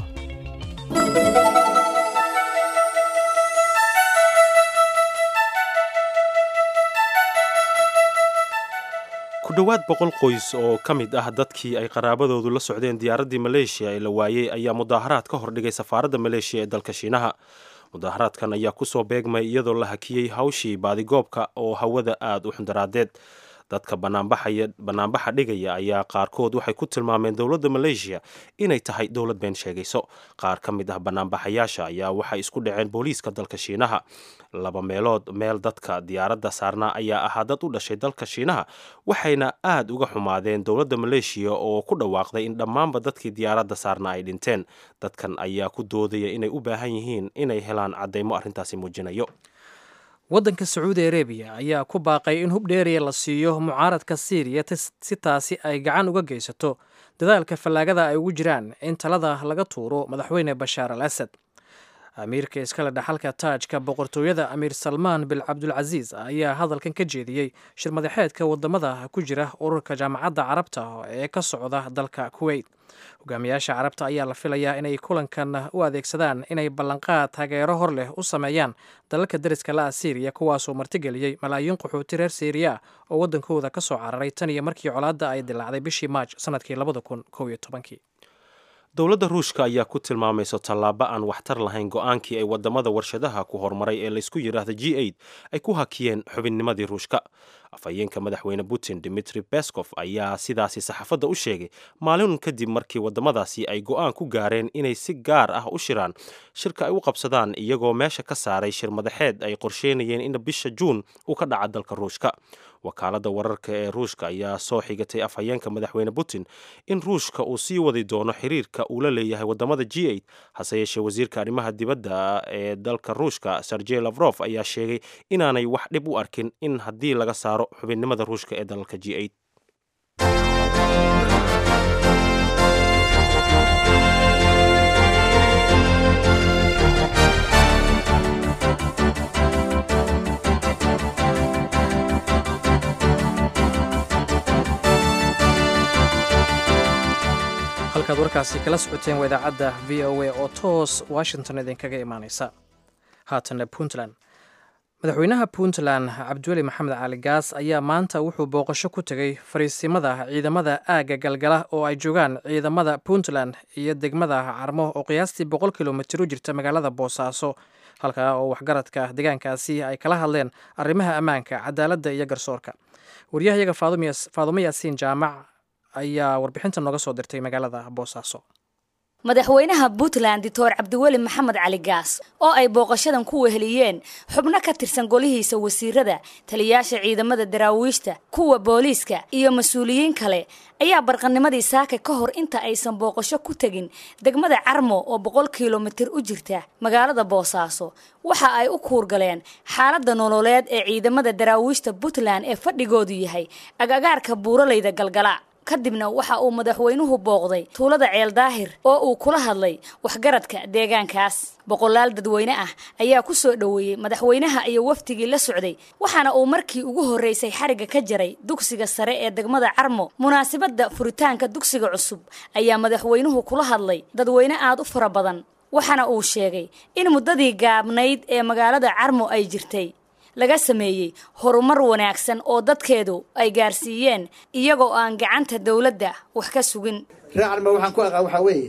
ku dhowaad boqol qoys oo ka mid ah dadkii ay qaraabadoodu la socdeen diyaaraddii maleeshiya ee la waayey ayaa mudaaharaad ka hordhigay safaaradda maleeshiya ee dalka shiinaha mudaaharaadkan ayaa kusoo beegmay iyadoo la hakiyey hawshii baadigoobka oo hawada aada u xundaraadeed dadka banaanbaxa dhigaya ayaa qaarkood waxay ku tilmaameen dowladda maleeshiya inay tahay dowlad been sheegayso qaar ka mid ah banaanbaxayaasha ayaa waxay isku dhaceen booliiska dalka shiinaha laba meelood meel dadka diyaaradda saarnaa ayaa ahaa dad u dhashay dalka shiinaha waxayna aada uga xumaadeen dowladda maleeshiya oo ku dhawaaqday in dhammaanba dadkii diyaaradda saarnaa ay dhinteen dadkan ayaa ku doodaya inay u baahan yihiin inay helaan caddaymo arrintaasi muujinayo waddanka sacuudi arabiya ayaa ku baaqay in hub dheeriya la siiyo mucaaradka siiriya si taasi ay gacan uga geysato dadaalka fallaagada ay ugu jiraan in talada laga tuuro madaxweyne bashaar al asad amiirka iskale dhaxalka taajka boqortooyada amiir salmaan bil cabdulcasiis ayaa hadalkan ka jeediyey shirmadaxeedka wadamada ku jira ururka jaamacadda carabta ee ka socda dalka kuweyt hogaamiyaasha carabta ayaa la filayaa inay kulankan u adeegsadaan inay ballanqaad taageero hor leh u sameeyaan dalalka dariska la-a siiriya kuwaasoo martigeliyey malaayiin qaxooti reer siiriya oo waddankooda ka soo cararay tan iyo markii colaadda ay dilaacday bishii maaj sanadkii labada kun kow iyo tobankii dowladda ruushka ayaa ku tilmaamayso tallaabo aan waxtar lahayn go-aankii ay wadamada warshadaha ku horumaray ee laysku yidhaahda g aid ay ku hakiyeen xubinnimadii ruushka afhayeenka madaxweyne putin dimitri bescof ayaa sidaasi saxaafadda u sheegay maalin kadib markii wadamadaasi ay go-aan ku gaareen inay si gaar ah u shiraan shirka ay u qabsadaan iyagoo meesha ka saaray shir madaxeed ay qorsheynayeen in bisha juun uu ka dhaca dalka ruushka wakaaladda wararka ee ruushka ayaa soo xigatay afhayeenka madaxweyne putin in ruushka uu sii wadi doono xiriirka uu la leeyahay wadamada g aid hase yeeshee wasiirka arrimaha dibadda ee dalka ruushka sergey lafrof ayaa sheegay inaanay wax dhib u arkin in haddii laga saaro xubinnimada ruushka ee dalalka g aid halkaad warkaasi kala socoteen waa idaacadda v o a oo toos washington idinkaga imaaneysa haatana puntland madaxweynaha puntland cabdiweli maxamed cali gaas ayaa maanta wuxuu booqasho ku tegey fariisimada ciidamada aagga galgala oo ay joogaan ciidamada puntland iyo degmada carmo oo qiyaastii boqol kilomitir u jirta magaalada boosaaso halkaa oo waxgaradka deegaankaasi ay kala hadleen arrimaha ammaanka cadaaladda iyo garsoorka waryahayaga faadumo yaasiin jaamac ayaa warbixinta nooga soo dirtay magaalada boosaaso madaxweynaha puntland doctor cabdiweli maxamed cali gaas oo ay booqashadan ku weheliyeen xubno ka tirsan golihiisa wasiirada taliyaasha ciidamada daraawiishta kuwa booliiska iyo mas-uuliyiin kale ayaa barqanimadii saaka ka hor inta aysan booqasho ku tegin degmada carmo oo boqol kilomitir u jirta magaalada boosaaso waxa ay u kuurgaleen xaaladda nololeed ee ciidamada daraawiishta puntland ee fadhigoodu yahay agagaarka buuralayda galgala kadibna waxa uu madaxweynuhu booqday tuulada ceel daahir oo uu kula hadlay waxgaradka deegaankaas boqolaal dadweyne ah ayaa ku soo dhoweeyey madaxweynaha iyo wafdigii la socday waxaana uu markii ugu horreysay xarigga ka jaray dugsiga sare ee degmada carmo munaasabadda furitaanka dugsiga cusub ayaa madaxweynuhu kula hadlay dadweyne aad u fara badan waxaana uu sheegay in muddadii gaabnayd ee magaalada carmo ay jirtay laga sameeyey horumar wanaagsan oo dadkeedu ay gaarsiiyeen iyagoo aan gacanta dowladda wax ka sugin reer carmo waxaan ku aqaan waxaa weeye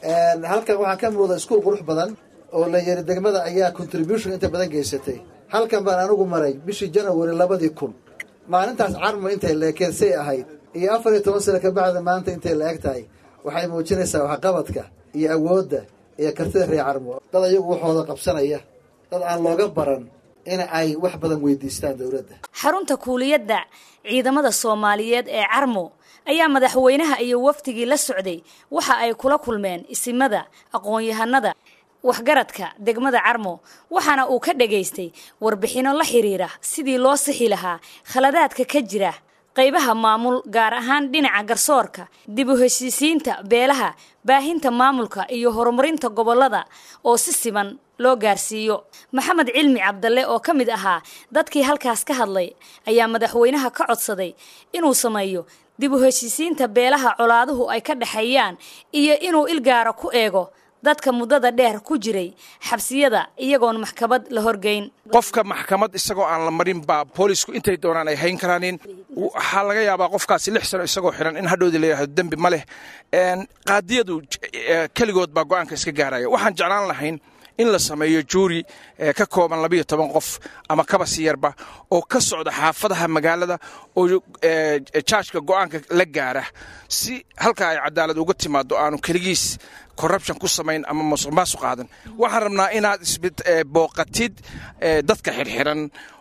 halkan waxaa ka muuqda iskuul qurux badan oo la yiri degmada ayaa contribution inta badan geysatay halkan baan anigu maray bishii janawari labadii kun maalintaas carmo intay leekeed say ahayd iyo afar iyo toban sano kabacda maanta intay la eg tahay waxay muujinaysaa waxqabadka iyo awoodda iyo kartida reer carmo dad ayagu waxooda qabsanaya dad aan looga baran in ay wax badan weydiistaan dowladda xarunta kuuliyadda ciidamada soomaaliyeed ee carmo ayaa madaxweynaha iyo wafdigii la socday waxa ay kula kulmeen isimada aqoon-yahanada waxgaradka degmada carmo waxaana uu ka dhagaystay warbixinno la xiriira sidii loo sixi lahaa khaladaadka ka jira qaybaha maamul gaar ahaan dhinaca garsoorka dib u heshiisiinta beelaha baahinta maamulka iyo horumarinta gobollada oo si siman loo gaarsiiyo maxamed cilmi cabdalle oo ka mid ahaa dadkii halkaas ka hadlay ayaa madaxweynaha ka codsaday inuu sameeyo dib u heshiisiinta beelaha colaaduhu ay ka dhexeeyaan iyo inuu ilgaara ku eego dadka muddada dheer ku jiray xabsiyada iyagoon maxkamad la horgeyn qofka maxkamad isagoo aan la marin baa boolisku intay doonaan ay hayn karaanin waxaa laga yaabaa qofkaasi lix sano isagoo xiran in hadhowdii la yidhahdo dembi ma leh qaadiyadu keligood baa go'aanka iska gaaraya waxaan jeclaan lahayn in la sameeyo juuri ka kooban labayo toban qof ama kabasi yarba oo ka socda xaafadaha magaalada oo jaajka go'aanka la gaara si halka ay cadaalad uga timaado aanu keligiis corruption ku samayn ama masuq maasuq qaadan waxaan rabnaa inaad booqatid dadka xirxiran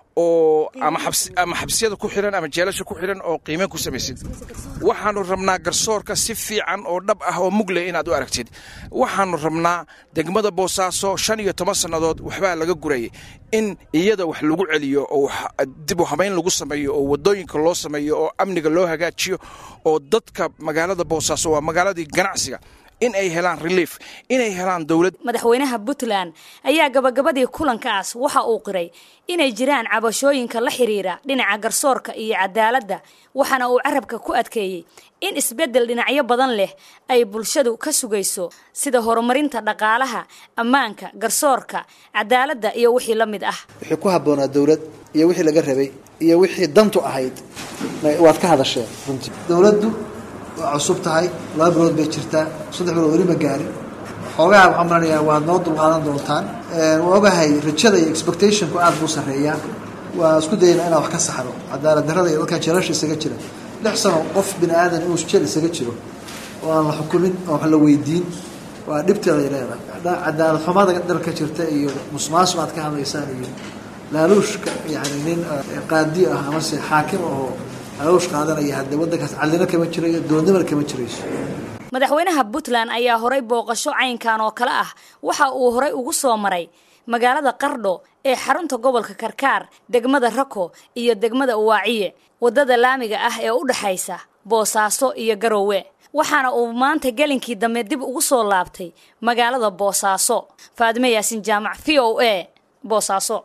oo ama xabsiyada ku xiran ama jeelasha ku xiran oo qiimeyn ku samaysid waxaanu rabnaa garsoorka si fiican oo dhab ah oo mugleh inaad u aragtid waxaanu rabnaa degmada boosaaso shan iyo toban sannadood waxbaa laga gurayay in iyada wax lagu celiyo oo dib u habayn lagu sameeyo oo wadooyinka loo sameeyo oo amniga loo hagaajiyo oo dadka magaalada boosaaso waa magaaladii ganacsiga in ay helaan relief inay helaan dowlad madaxweynaha puntland ayaa gabagabadii kulankaas waxa uu qiray inay jiraan cabashooyinka la xiriira dhinaca garsoorka iyo cadaaladda waxaana uu carabka ku adkeeyey in isbeddel dhinacyo badan leh ay bulshadu ka sugayso sida horumarinta dhaqaalaha ammaanka garsoorka cadaaladda iyo wixii la mid ah wixii ku habboonaa dowlad iyo wixii laga rabay iyo wixii dantu ahayd waad ka hadasheen runtii dowladdu waa cusub tahay laba bilood bay jirtaa saddex bilood weli ma gaarin xoogaha waxaan malanayaa waad noo dulqaadan doontaan waa ogahay rajada iyo expectationku aad buu sarreeyaa waa isku dayana inaan wax ka saxno cadaalad darrada iyo dadkan jeelasha isaga jira lix sano qof bini aadan inuu jeel isaga jiro oo aan la xukumin oo wax la weydiin waa dhibteeday leedahay cadaalad xumada dalka jirta iyo musmaasum aad ka hadlaysaan iyo laaluushka yani nin qaadi ah amase xaakim ahoo laaluush qaadanaya haddee waddankaas callino kama jirayo doonnimana kama jirayso madaxweynaha puntland ayaa horay booqasho caynkan oo kale ah waxa uu horay ugu soo maray magaalada qardho ee xarunta gobolka karkaar degmada rako iyo degmada uwaaciye waddada laamiga ah ee u dhexaysa boosaaso iyo garowe waxaana uu maanta gelinkii dambe dib ugu soo laabtay magaalada boosaaso faadime yaasin jaamac v o a boosaaso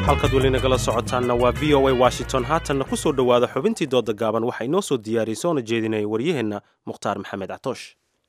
halkaad weli nagala socotaanna waa v o a washington haatanna ku soo dhowaada xubintii dooda gaaban waxaa inoo soo diyaariyey soona jeedinaya waryaheenna mukhtaar maxamed catoosh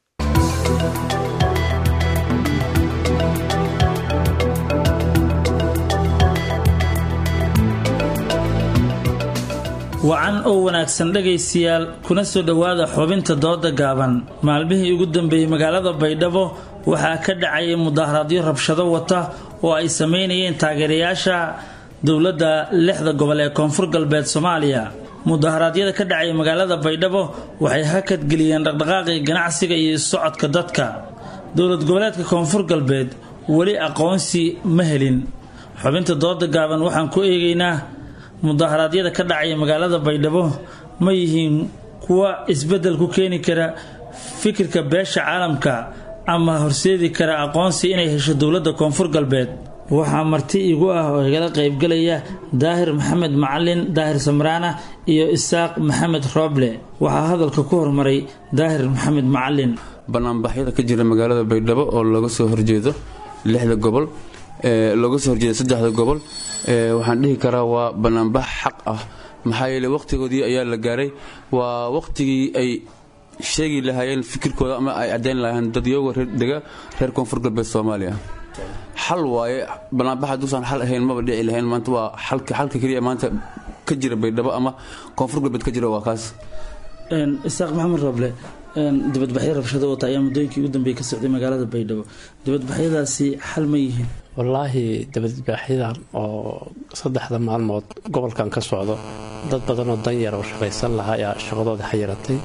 wacan oo wanaagsan dhegaystayaal kuna soo dhowaada xubinta dooda gaaban maalmihii ugu dambeeyey magaalada baydhabo waxaa ka dhacayay mudaharaadyo rabshado wata oo ay sameynayeen taageerayaasha dowladda lixda gobol ee koonfur galbeed soomaaliya mudaharaadyada ka dhacaya magaalada baydhabo waxay hakadgeliyeen dhaqdhaqaaqii ganacsiga iyo socodka dadka dowlad goboleedka koonfur galbeed weli aqoonsi ma helin xubinta dooda gaaban waxaan ku eegaynaa mudaharaadyada ka dhacaya magaalada baydhabo ma yihiin kuwa isbeddel ku keeni kara fikirka beesha caalamka ama horseedi kara aqoonsi inay hesho dowladda koonfur galbeed waxaa marti igu ah oo igala qaybgalaya daahir maxamed macalin daahir samraana iyo isaaq maxamed rooble waxaa hadalka ku hormaray daahir maxamed macalin banaanbaxyada ka jira magaalada baydhabo oo looga soo horjeedo lixda gobol looga soo horjeedo saddexda gobol waxaan dhihi karaa waa banaanbax xaq ah maxaa yeele waqtigoodii ayaa la gaaray waa waqtigii ay sheegi lahaayeen fikirkooda ama ay caddayn lahaayeen dadyoga dega reer koonfur galbeed soomaaliya xal waaye banaanbax hadduusan xal ahayn maba dhici lahayn maanta waa xalka xalka keliya maanta ka jira baydhabo ama koonfur galbeed ka jira waa kaas isaaq maxamed roble dibadbaxyo rabshado wata ayaa muddooyinkii ugu dambeeyey ka socday magaalada baydhabo dibadbaxyadaasi xal ma yihiin wallaahi dibadbaaxyadan oo saddexda maalmood gobolkan ka socdo dad badan oo danyar oo shaqaysan lahaa ayaa shaqadooda xayiratay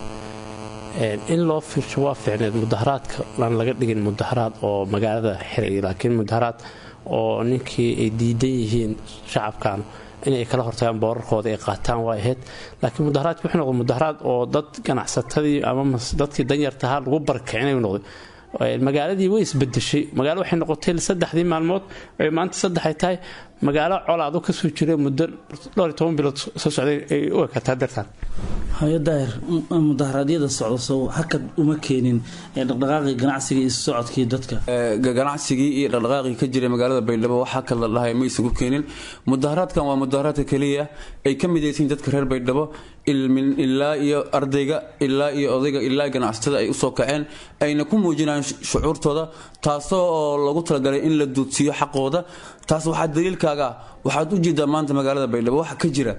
in loo fiirsho waa fiicneed mudaharaadka aan laga dhigin mudaharaad oo magaalada xiray laakiin mudaharaad oo ninkii ay diidan yihiin shacabkan inay kala hortagaan boorarkooda ay qaataan waa ahayd laakiin mudaharaadki wuxuu noqday mudaharaad oo dad ganacsatadii ama dadkii danyartahaa lagu barkicinayu noqday magaaladii way isbedeshay magaalo waxay noqotay saddexdii maalmood ay maanta saddexay tahay magaalo colaado kasoo jira muddo dhowr iyo toban bilood soo socday ay u ekataa dartaan hayo daahir mudaharaadyada socda sow hakad uma keenin dhaqdhaqaaqii ganacsiga iyo socodkii dadka ganacsigii iyo dhaqdhaqaaqii ka jiray magaalada baydhabo waxaa kala dhahay ma isugu keenin mudaharaadkan waa mudaharaadka keliya ay ka midaysiin dadka reer baydhabo ilaa iyo ardayga ilaa iyo odayga ilaa ganacsatada ay usoo kaceen ayna ku muujinayaan shucuurtooda taasoo oo lagu talagalay in la duudsiiyo xaqooda taas waxaa daliilkaaga waxaad u jeedaa maanta magaalada baydhabo waxa ka jira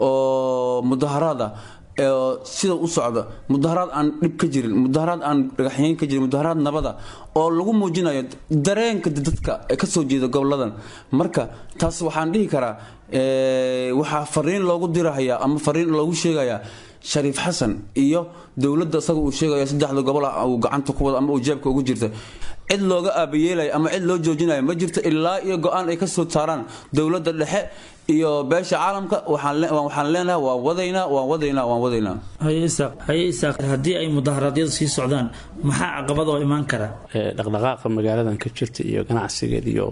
oo mudaharaad ah sida u socda mudaharaad aan dhib ka jirin mudaharaad aan dhagaxyeyn ka jirin mudaharaad nabada oo lagu muujinayo dareenka dadka kasoo jeeda goboladan marka taas waxaan dhihi karaa waxaa fariin loogu dirahayaa ama fariin loogu sheegayaa shariif xasan iyo dowladda isaga uu sheegayo saddexda gobol ah uu gacanta ku wada ama uu jeebka ugu jirta cid looga aabayeelayo ama cid loo joojinayo ma jirto ilaa iyo go-aan ay kasoo saaraan dowladda dhexe iyo beesha caalamka waxaan leenahay waan wadaynaa waan wadaynaa waan wadaynaa haye isaaq haye isaaq haddii ay mudaharaadyadu sii socdaan maxaa caqabad oo imaan kara dhaqdhaqaaqa magaaladan ka jirta iyo ganacsigeed iyo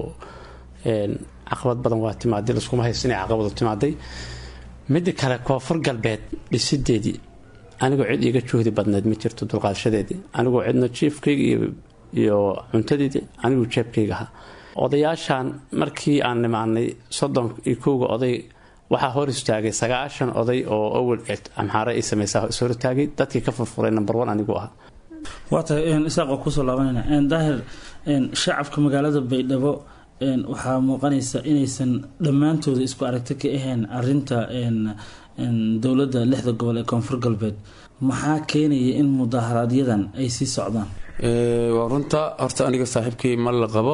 caqabad badan waa timaaday laskuma haysto inay caqabadu timaaday midda kale koonfur galbeed dhisideedii anigoo cid iiga juhdi badneed ma jirto dulqaadashadeedii anigoo cidna jiifkayga iyo cuntadeedii aniguu jeebkayga ahaa odayaashan markii aan nimaanay soddon iyo kowga oday waxaa hor istaagay sagaashan oday oo awal amxaare ay sameysaa is hor istaagay dadkii ka furfuray number one anigu ahaa waa tahay isaaq oo kusoo laabanayna daahir shacabka magaalada baydhabo waxaa muuqanaysa inaysan dhammaantooda isku aragti ka ahayn arinta dowladda lixda gobol ee koonfur galbeed maxaa keenaya in mudaaharaaadyadan ay sii socdaan waa runta horta aniga saaxiibkii ma la qabo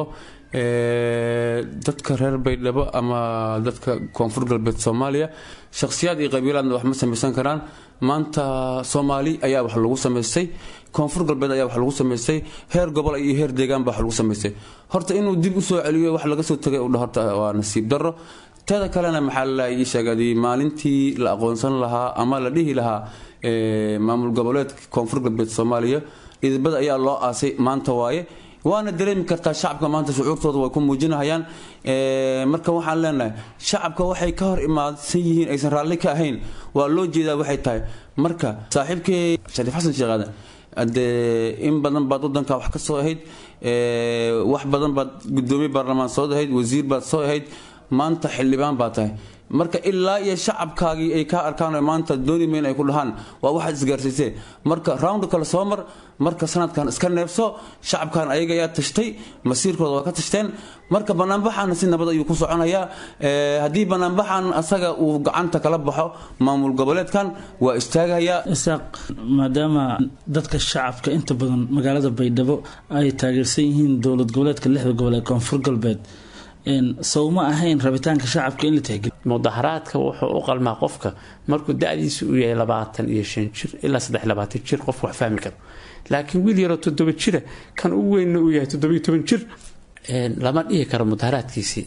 dadka reer baydhabo ama dadka koonfur galbeed soomaaliya shakhsiyaad iyo qabiilaadna wax ma samaysan karaan maanta soomaali ayaa wax lagu samaystay koonfur galbeed ayaa wax lagu samaystay heer gobol iyo heer deegaan baa wax lagu samaystay horta inuu dib usoo celiyo wax laga soo tagay udha horta waa nasiib darro teeda kalena maxaa la ii sheegay maalintii la aqoonsan lahaa ama la dhihi lahaa maamul goboleedka koonfur galbeed soomaaliya idibada ayaa loo aasay maanta waaye waana dareemi kartaa shacabka maanta shucuurtooda way ku muujinahayaan marka waxaan leenahay shacabka waxay ka hor imaadsan yihiin aysan raalli ka ahayn waa loo jeedaa waxay tahay marka saaxiibkii shariif xasan sheekh aadan dee in badan baad wadanka wax ka soo ahayd wax badan baad gudoomiye baarlamaan soo ahayd wasiir baad soo ahayd maanta xildhibaan baa tahay marka ilaa iyo shacabkaagii ay ka arkaan maanta dooni mayn ay ku dhahaan waa waxaad isgaarsiisee marka round kale soo mar marka sanadkan iska neebso shacabkan ayaga ayaa tashtay masiirkooda waa ka tashteen marka banaanbaxaana si nabad ayuu ku soconayaa haddii banaanbaxan asaga uu gacanta kala baxo maamul goboleedkan waa istaagayaa isaaq maadaama dadka shacabka inta badan magaalada baydhabo ay taageersan yihiin dowlad goboleedka lixda gobol ee koonfur galbeed sawma ahayn rabitaanka shacabka in la tixgeliyo mudaharaadka wuxuu u qalmaa qofka markuu da-diisa uu yahay labaatan iyo shan jir ilaa saddex labaatan jir qofku wax fahmi karo laakiin wiil yaroo toddoba jira kan ugu weynna uu yahay toddobiyo toban jir lama dhihi karo mudaharaadkiisii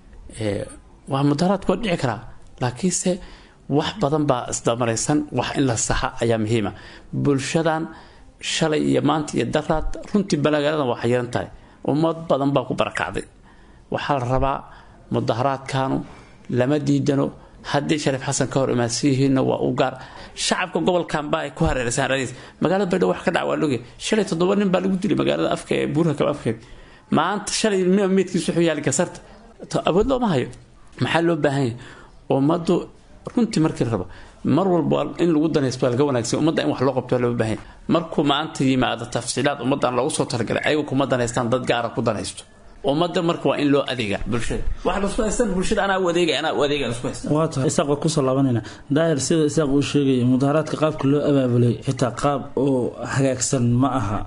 waa mudaharaadku waa dhici karaa laakiinse wax badan baa isdamaraysan wax in la saxa ayaa muhiima bulshadan shalay iyo maanta iyo daraad runtii balagaladan waa xayiran tahay ummad badan baa ku barakacday waxaa la rabaa mudaharaadkaanu lama diidano haddii shariif xasan ka hor imaadsiyihiinna waa u gaar shacabka gobolkanba ay ku hareeraysan radiis magaalada baydhabo wax ka dhac waa logya shalay toddoba nin baa lagu dilay magaalada afka ee buurha kaba afkeed maanta shalay meedkiis wuxuu yaali gasarta awood looma hayo maxaa loo baahan yahay ummaddu runtii markii la rabo mar walba in lagu danaysto waa laga wanaagsan ummadda in wax loo qabto waa loo baahan yahay markuu maanta yimaado tafsiilaad ummaddan loogu soo talagalay ayagu kuma danaystaan dad gaara ku danaysto ummadda marka waa in loo adeega bulshada waxa lasku haystan bulshada anaa u adeega anaa u adeega lasku haystan waa tahay isaaq waa kusoo laabanayna daahir sida isaaq uu sheegaya mudaharaadka qaabka loo abaabulay xitaa qaab oo hagaagsan ma aha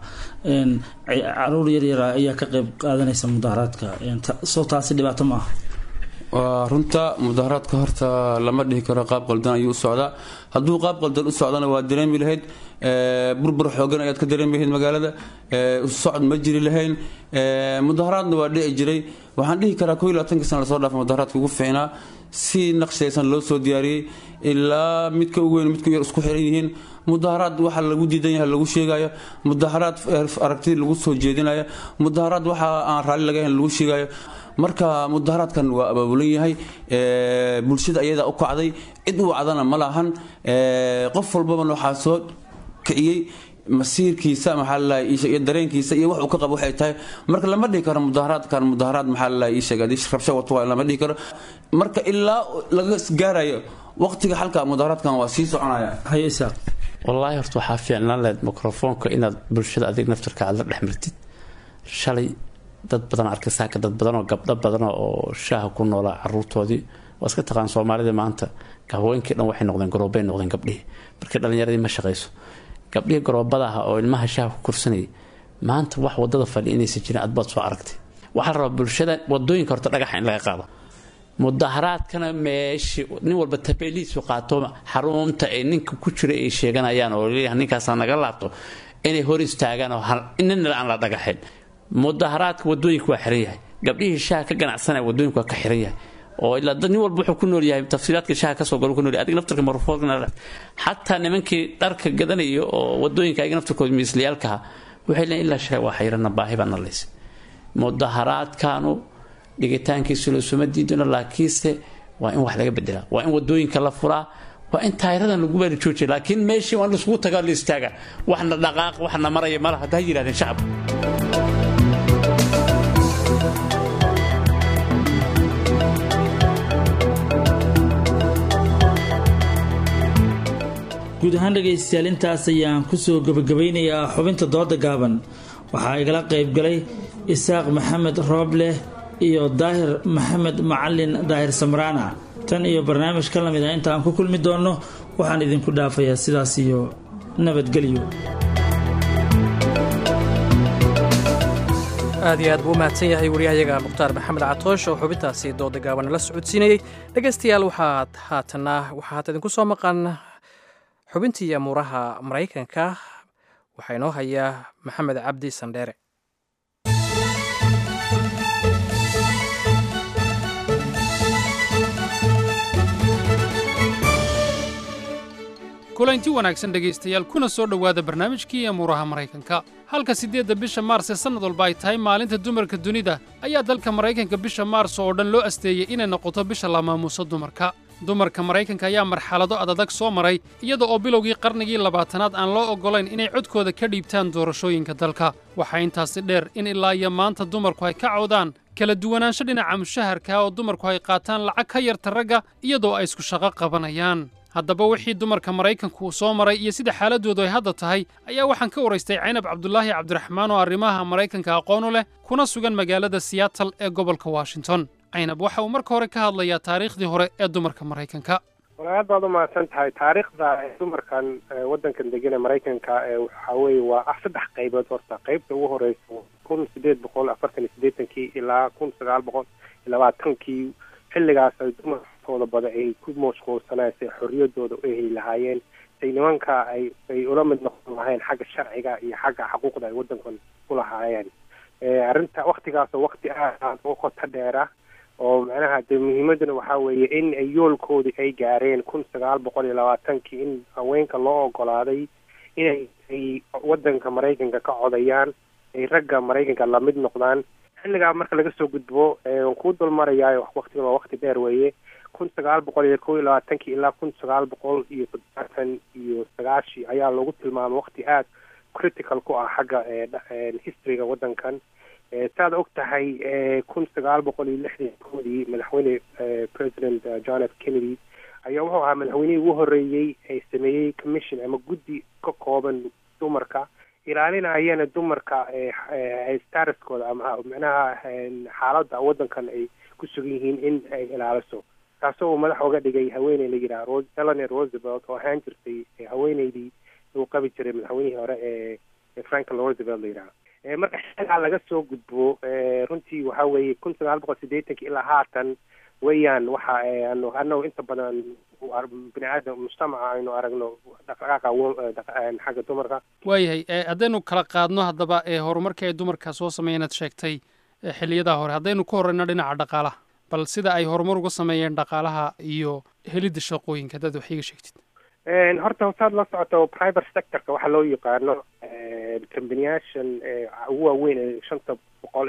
caruur yaryara ayaa ka qayb qaadanaysa mudaharaadka soo taasi dhibaato ma aha waa runta mudaharaadka horta lama dhihi karo qaab qaldan ayuu u socdaa hadduu qaab qaldan u socdana waa dareemi lahayd burbur xoogan ayaad ka dareemi lahayd magaalada socod ma jiri lahayn mudaharaadna waa dhici jiray waxaan dhihi karaa ko iyo labaatanka sana lasoo dhaafa mudaharaadka ugu fiicnaa si naqshaysan loo soo diyaariyey ilaa midka ugu weyn midka yar isku xiran yihiin mudaharaad waxa lagu diidan yahay lagu sheegayo mudaharaad aragti lagu soo jeedinayo mudaharaad waxa aan raalli laga ahayn lagu sheegayo marka mudaharaadkan waa abaabulan yahay bulshada ayadaa u kacday cid u wacdana ma lahan qof walbabana waxaa soo kiciyey masiirkiisa maxaa lalahay iyo dareenkiisa iyo wax uu ka qabo waxay tahay marka lama dhihi karo mudaharaadkan mudaharaad maxaa lalahay ii sheeg rabsho wato waa lama dhihi karo marka ilaa laga gaarayo waqtiga xalka mudaharaadkan waa sii soconaya haye isaaq wallaahi horta waxaa fiicnaan lahayd mikrofoonka inaad bulshada adig naftarka aad la dhex martid shalay dad badan arkay saaka dad badan oo gabdho badan oo shaaha ku noolaa caruurtoodii waa iska taqaan soomaalida maanta haweenkii dhan waxay noqdeen garoobay noqdeen gabdhihii markii dhallinyaradii ma shaqayso gabdhihii garoobada ah oo ilmaha shaaha ku korsanayay maanta wax wadada fadhi inaysan jirin adbaad soo aragtay waxaa la rabaa bulshada wadooyinka horta dhagaxa in laga qaado mudaharaadkana meeshii nin walba tabeeliisu qaato xarunta ay ninka ku jira ay sheeganayaan oo leeyahay ninkaasaa naga laabto inay hor istaagaan oo nina aan la dhagaxin mudaharaadka wadooyinka waa xiran yahay gabdhihii shaaha ka ganacsanaya wadooyinku waa ka xiran yahay oo ilaa dad nin walba wuxuu ku nool yahay tafsiilaadka shaaha kasoo galo ku nool yahay adiga naftarka marfoodkana xataa nimankii dharka gadanaya oo wadooyinka ayaga naftarkooda miisliyaalkaha waxay leeyihin ilaa shay waa xayrana baahi baa nalaysay mudaharaadkaanu dhigitaankiisu lasuma diidano laakiinse waa in wax laga bedelaa waa in wadooyinka la furaa waa in taayiradan lagu baari joojiya laakiin meeshii waa in laisugu tagaa la istaaga waxna dhaqaaq waxna maraya malaha hadda ha yidhahdeen shacabka guud ahaan dhegaystayaal intaas ayaan kusoo gabagabaynayaa xubinta dooda gaaban waxaa igala qaybgalay isaaq maxamed roobleh iyo daahir maxamed macalin daahir samraana tan iyo barnaamij ka lamid ah inta aan ku kulmi doonno waxaan idinku dhaafayaa sidaas iyo nabadgelyo aad iyo aad buu u mahadsan yahay waryahayaga mukhtaar maxamed catoosh oo xubintaasi dooda gaaban la socodsiinayey dhegaystayaal waxaad haatana waxaa haata idinku soo maqan xubintii amuuraha maraykanka waxaa inoo hayaa maxamed cabdi sandheere kulanti wanaagsan dhegaystayaal kuna soo dhowaada barnaamijkii amuuraha maraykanka halka siddeedda bisha maars ee sannad walba ay tahay maalinta dumarka dunida ayaa dalka maraykanka bisha maars oo dhan loo asteeyey inay noqoto bisha la maamuuso dumarka dumarka maraykanka ayaa marxalado adadag soo maray iyada oo bilowgii qarnigii labaatanaad aan loo oggolayn inay codkooda ka dhiibtaan doorashooyinka dalka waxaa intaasi dheer in ilaa iyo maanta dumarku ay ka cawdaan kala duwanaansho dhinaca mushaharka oo dumarku ay qaataan lacag ka yarta ragga iyadoo ay isku shaqo qabanayaan haddaba wixii dumarka maraykanku uu soo maray iyo sida xaaladdoodu ay hadda tahay ayaa waxaan ka waraystay caynab cabdulaahi cabdiraxmaan oo arrimaha maraykanka aqoon u leh kuna sugan magaalada siyaatal ee gobolka washington caynab waxa uu marka hore ka hadlayaa taariikhdii hore ee dumarka maraykanka walaal baad u mahadsan tahay taariikhda dumarkan waddankan degan ee maraykanka waxa weeye waa ah saddex qaybood horta qaybta ugu horeysa kun sideed boqol afartan iyo siddeetankii ilaa kun sagaal boqol iyo labaatankii xilligaas ay dumarkooda bada ay ku mashquulsaneen say xorriyadooda u heli lahaayeen say nimanka ay ay ula mid noqon lahayn xagga sharciga iyo xagga xuquuqda ay waddankan ku lahaayeen arrinta waktigaasoo wakti aad u qoto dheera oo macnaha dee muhiimaduna waxaa weeye in ay yoolkoodii ay gaareen kun sagaal boqol iyo labaatankii in haweenka loo ogolaaday inay ay waddanka maraykanka ka codayaan ay ragga maraykanka lamid noqdaan xilligaa marka laga soo gudbo waan kuu dulmarayaayo waktigan waa wakti dheer weeye kun sagaal boqol iyo kow iyo labaatankii ilaa kun sagaal boqol iyo toddobaatan iyo sagaashii ayaa lagu tilmaamay wakti aad critical ku ah xagga historyga waddankan saad og tahay kun sagaal boqol iyo lixdan koodii madaxweyne president john f kennedy ayaa wuxuu ahaa madaxweynihii ugu horreeyey ee sameeyey commission ama guddi ka kooban dumarka ilaalinayana dumarka statuskooda ama macnaha xaaladda waddankan ay ku sugan yihiin in ay ilaaliso taasoo uu madax oga dhigay haweeney la yidhaha eleanor roosevelt oo ahaan jirtay haweeneydii uu qabi jiray madaxweynihii hore ee franklin roosevelt la yidhaha marka xilligaa laga soo gudbo runtii waxa weeye kun sagaal boqol siddeetankii ilaa haatan weeyaan waxa anu anagu inta badan bini aadam mujtamaca aynu aragno dhaqdhaqaaqa xagga dumarka waayahay haddaynu kala qaadno haddaba ee horumarkii ay dumarka soo sameeyeen aad sheegtay xiliyadaa hore haddaynu ku horeyno dhinaca dhaqaalaha bal sida ay horumar uga sameeyeen dhaqaalaha iyo helidda shaqooyinka haddaad wax iiga sheegtid horta hosaad la socoto private sectorka waxaa loo yaqaano combaniyaashan ugu waaweyn ee shanta boqol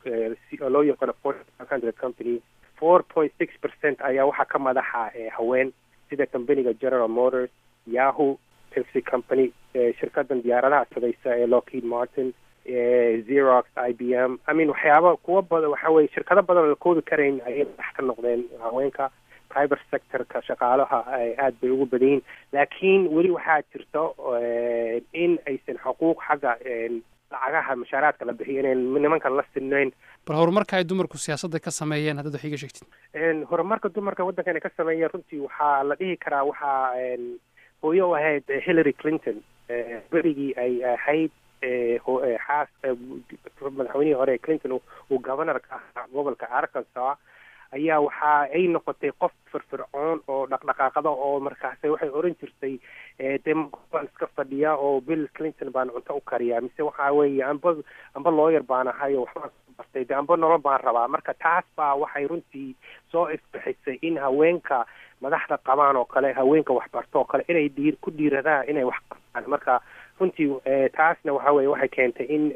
ee loo yaqaano forty hundred company four point six percent ayaa waxaa ka madaxa haween sida companiga general motors yahoo pepsi company shirkadan diyaaradaha sadaysa ee lockheed martin xerox i b m i mean waxyaaba kuwa badan waxa weye shirkado badan oo la koobi karayn ayay madax ka noqdeen haweenka private sectorka shaqaalaha aad bay ugu badan yihiin laakiin weli waxaa jirto in aysan xuquuq xagga lacagaha mashaaraadka la bixiyo inayn nimankan la sinnayn bal horumarka ay dumarku siyaasadda ka sameeyeen haddaad wax iiga sheegtid horumarka dumarka waddankan ay ka sameeyeen runtii waxaa la dhihi karaa waxaa hooyo u ahayd hillary clinton berigii ay ahayd xaas madaxweynihii hore clinton uu governorka ahaa gobolka arkansas ayaa waxa ay noqotay qof firfircoon oo dhaqdhaqaaqada oo markaas waxay oran jirtay dee baan iska fadhiya oo bill clinton baan cunto u kariyaa mise waxa weeye amba amba looyar baan ahay oo waxbaan bartay de amba nolol baan rabaa marka taas baa waxay runtii soo ifbixisay in haweenka madaxda qabaan oo kale haweenka waxbarto oo kale inay dhiir ku dhiiradaan inay wax qabtaan marka runtii taasna waxa weye waxay keentay in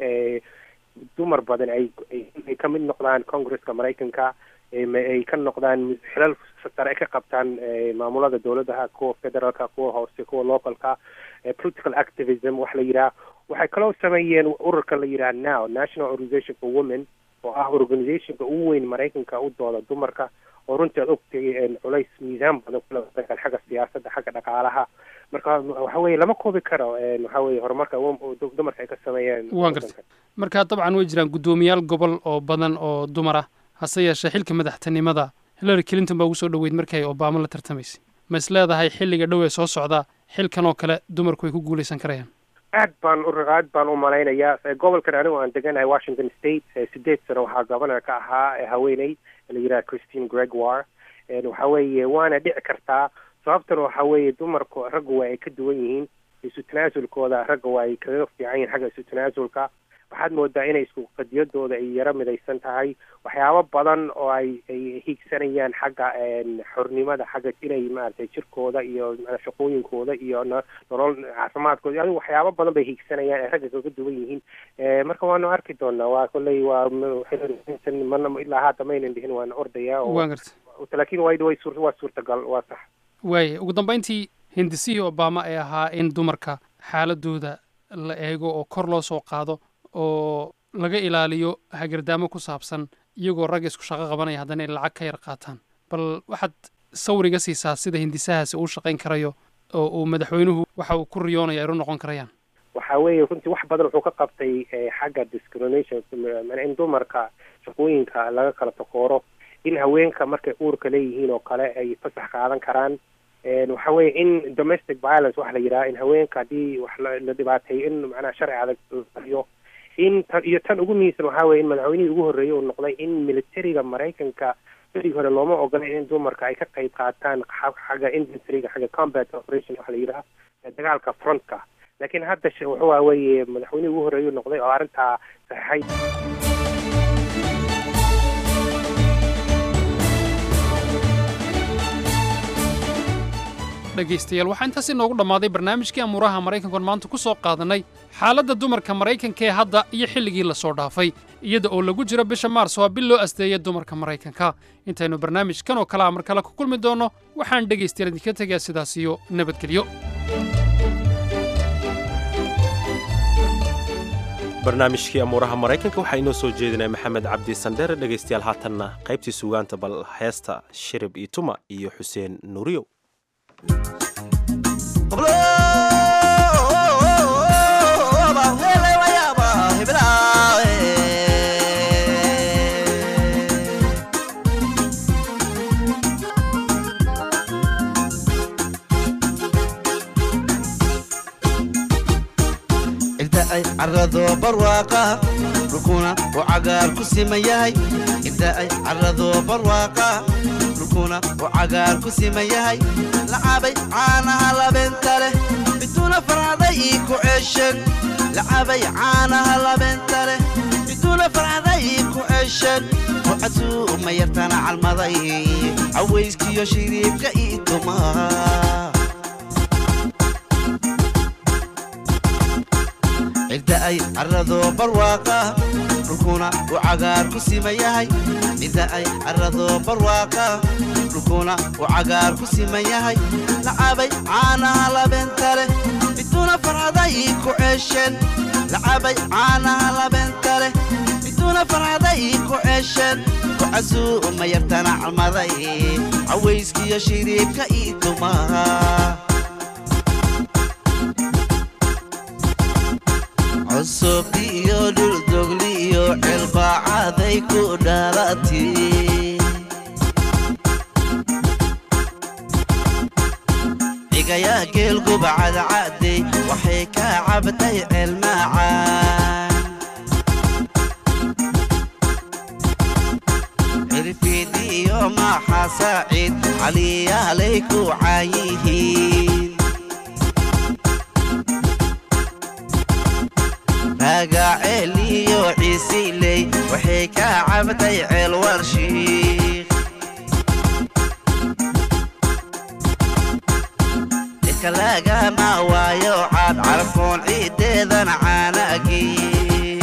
dumar badan ay ay ka mid noqdaan congresska maraykanka ay ka noqdaan xilal sare ay ka qabtaan maamulada dowladaha kuwa federaalka kuwa hoose kuwa localka political activism wax la yidhaha waxay kaloo sameeyeen ururka la yidhaha now national organization for women oo ah organizationka ugu weyn maraykanka u dooda dumarka oo runtii aad ogtay culays miisaan badan kule wadankan xagga siyaasadda xagga dhaqaalaha marka waxa weye lama koobi karo waxa weye horumarka dumarka ay ka sameeyeen waan gartay marka dabcan way jiraan guddoomiyaal gobol oo badan oo dumar ah hase yeeshee xilka madaxtinimada hillary clinton baa ugu soo dhoweyd markii ay obama la tartamaysay ma is leedahay xilliga dhow ee soo socda xilkan oo kale dumarku way ku guulaysan karayaan aad baan u aad baan u malaynayaa gobolkan anigu aan deganahay washington state sideed sano waxaa governor ka ahaa haweeney la yidhaha christine gregoire waxa weeye waana dhici kartaa sababtana waxa weeye dumarku raggu waa ay ka duwan yihiin isu tanaasulkooda ragga waa ay kaga fiican yihiin xagga isu tanaasulka waxaad moodaa inay isku qadiyadooda ay yaro midaysan tahay waxyaabo badan oo ay ay hiigsanayaan xagga xornimada xagga inay maaragtay jirkooda iyo shaqooyinkooda iyo nolol caafimaadkooda adigu waxyaabo badan bay hiigsanayaan ay ragga kaga duwan yihiin marka waanu arki doonaa waa kolley waa mana ilaa haata maynan dhihin waana ordayaa waan garta laakiin way way waa suurtagal waa sax waaya ugu dambeyntii hindisihii obama ee ahaa in dumarka xaaladooda la eego oo kor loo soo qaado oo laga ilaaliyo hagardaamo ku saabsan iyagoo ragga isku shaqo qabanaya haddana ay lacag ka yar qaataan bal waxaad sawriga siisaa sida hindisahaasi uu shaqayn karayo oo uu madaxweynuhu waxa uu ku riyoonaya ay ru noqon karayaan waxa weeye runtii wax badan wuxuu ka qabtay xagga discrimination in dumarka shaqooyinka laga kala takooro in haweenka markay uurka leeyihiin oo kale ay fasax qaadan karaan waxa weeye in domestic violence waxa la yidhaha in haweenka haddii wax la dhibaateeyo in macnaha sharci adag iyo in tan iyo tan ugu muhiimsan waxa weye in madaxweynihii ugu horreeyey uu noqday in militariga maraykanka berigi hore looma ogolay in dumarka ay ka qayb qaataan xagga infantryga xagga combat operation waxa la yidhaha dagaalka frontka laakiin hadda wuxuu weeye madaxweynihii ugu horreeyey uu noqday oo arrintaa saxeixay dhegaystayaal waxaa intaas inoogu dhammaaday barnaamijkii amuuraha maraykankoon maanta ku soo qaadannay xaaladda dumarka maraykanka ee hadda iyo xilligii la soo dhaafay iyada oo lagu jiro bisha maars waa bil loo asteeya dumarka maraykanka intaynu barnaamijkan oo kale a mar kale ku kulmi doonno waxaan dhegaystayaal idinka tegaa sidaas iyo nabadgelyo barnaamijkii amuuraha maraykanka waxaa inoo soo jeedinaya maxamed cabdi sandheere dhegaystayaal haatanna qaybtii sugaanta bal heesta shirib iyo tuma iyo xuseen nuuriyow ay carado barwaaqa dhulkuna uu cagaar ku siman yahay inta ay carado barwaaqa dhulkuna uu cagaar ku siman yahay lacabay caanaha labeenta leh biduuna farcaday ii ku ceeshen lacabay caanaha labeenta leh biduuna farcaday ii ku ceeshen rucasuu ma yartana calmaday cawayskiyo shiriibka ii tumaa cidda ay carado barwaaqa dhulkuna uu cagaar ku siman yahay cidda ay carado barwaaqa dhulkuna uu cagaar ku siman yahay lacabay caanaha labeenta leh biduuna farcaday ii ku ceeshen lacabay caanaha labeenta leh biduuna farcaday ii ku ceeshen kucasuu ma yartana calmaday cawayskiyo shiriibka ii tumaa cusub iyo dhuldogli iyo cilbaacaday ku dhalati cigayaa geelguba cadcadey waxay ka cabtay celmaacaan cirfiid iyo maaxa saaciid caliyaalay ku caayihiin magaceel iyo ciisiley waxay ka cabtay ceel warshiikh dhirka lagama waayo caad carfoon ciiddeedan caanagiin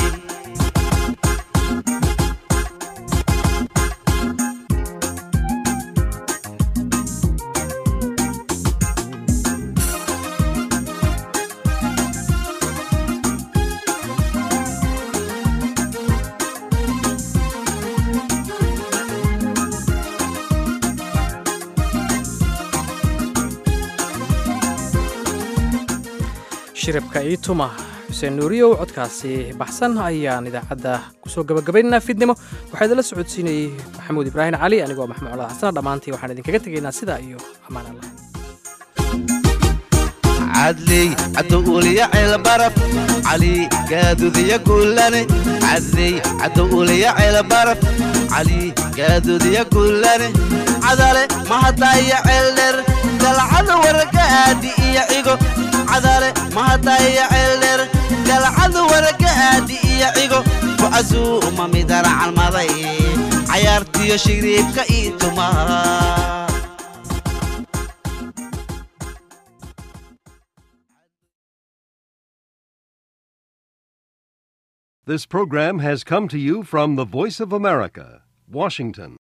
shiribka iyo tuma xuseen nuuriyow codkaasi baxsan ayaan idaacadda kusoo gabagabaynaynaa fiidnimo waxaa idinla socodsiinayey maxamuud ibraahim cali anigoo maxmuud colaad xasana dhammaantii waxaan idinkaga tegaynaa sidaa iyo ammaan allah cadley cadowuliya ceelbaraf cali gaadudiya guulane cadley cadowuliya ceelbaraf cali gaadudiya guulane cadale mahadaya ceeldher galcada waragaadi iyo cigo cadale mahadaya ceeldher galcada waragaadi iyo cigo kucasuu uma midana calmaday cayaartiyo shiriibka ii tumaa This program has come to you from the Voice of America, Washington.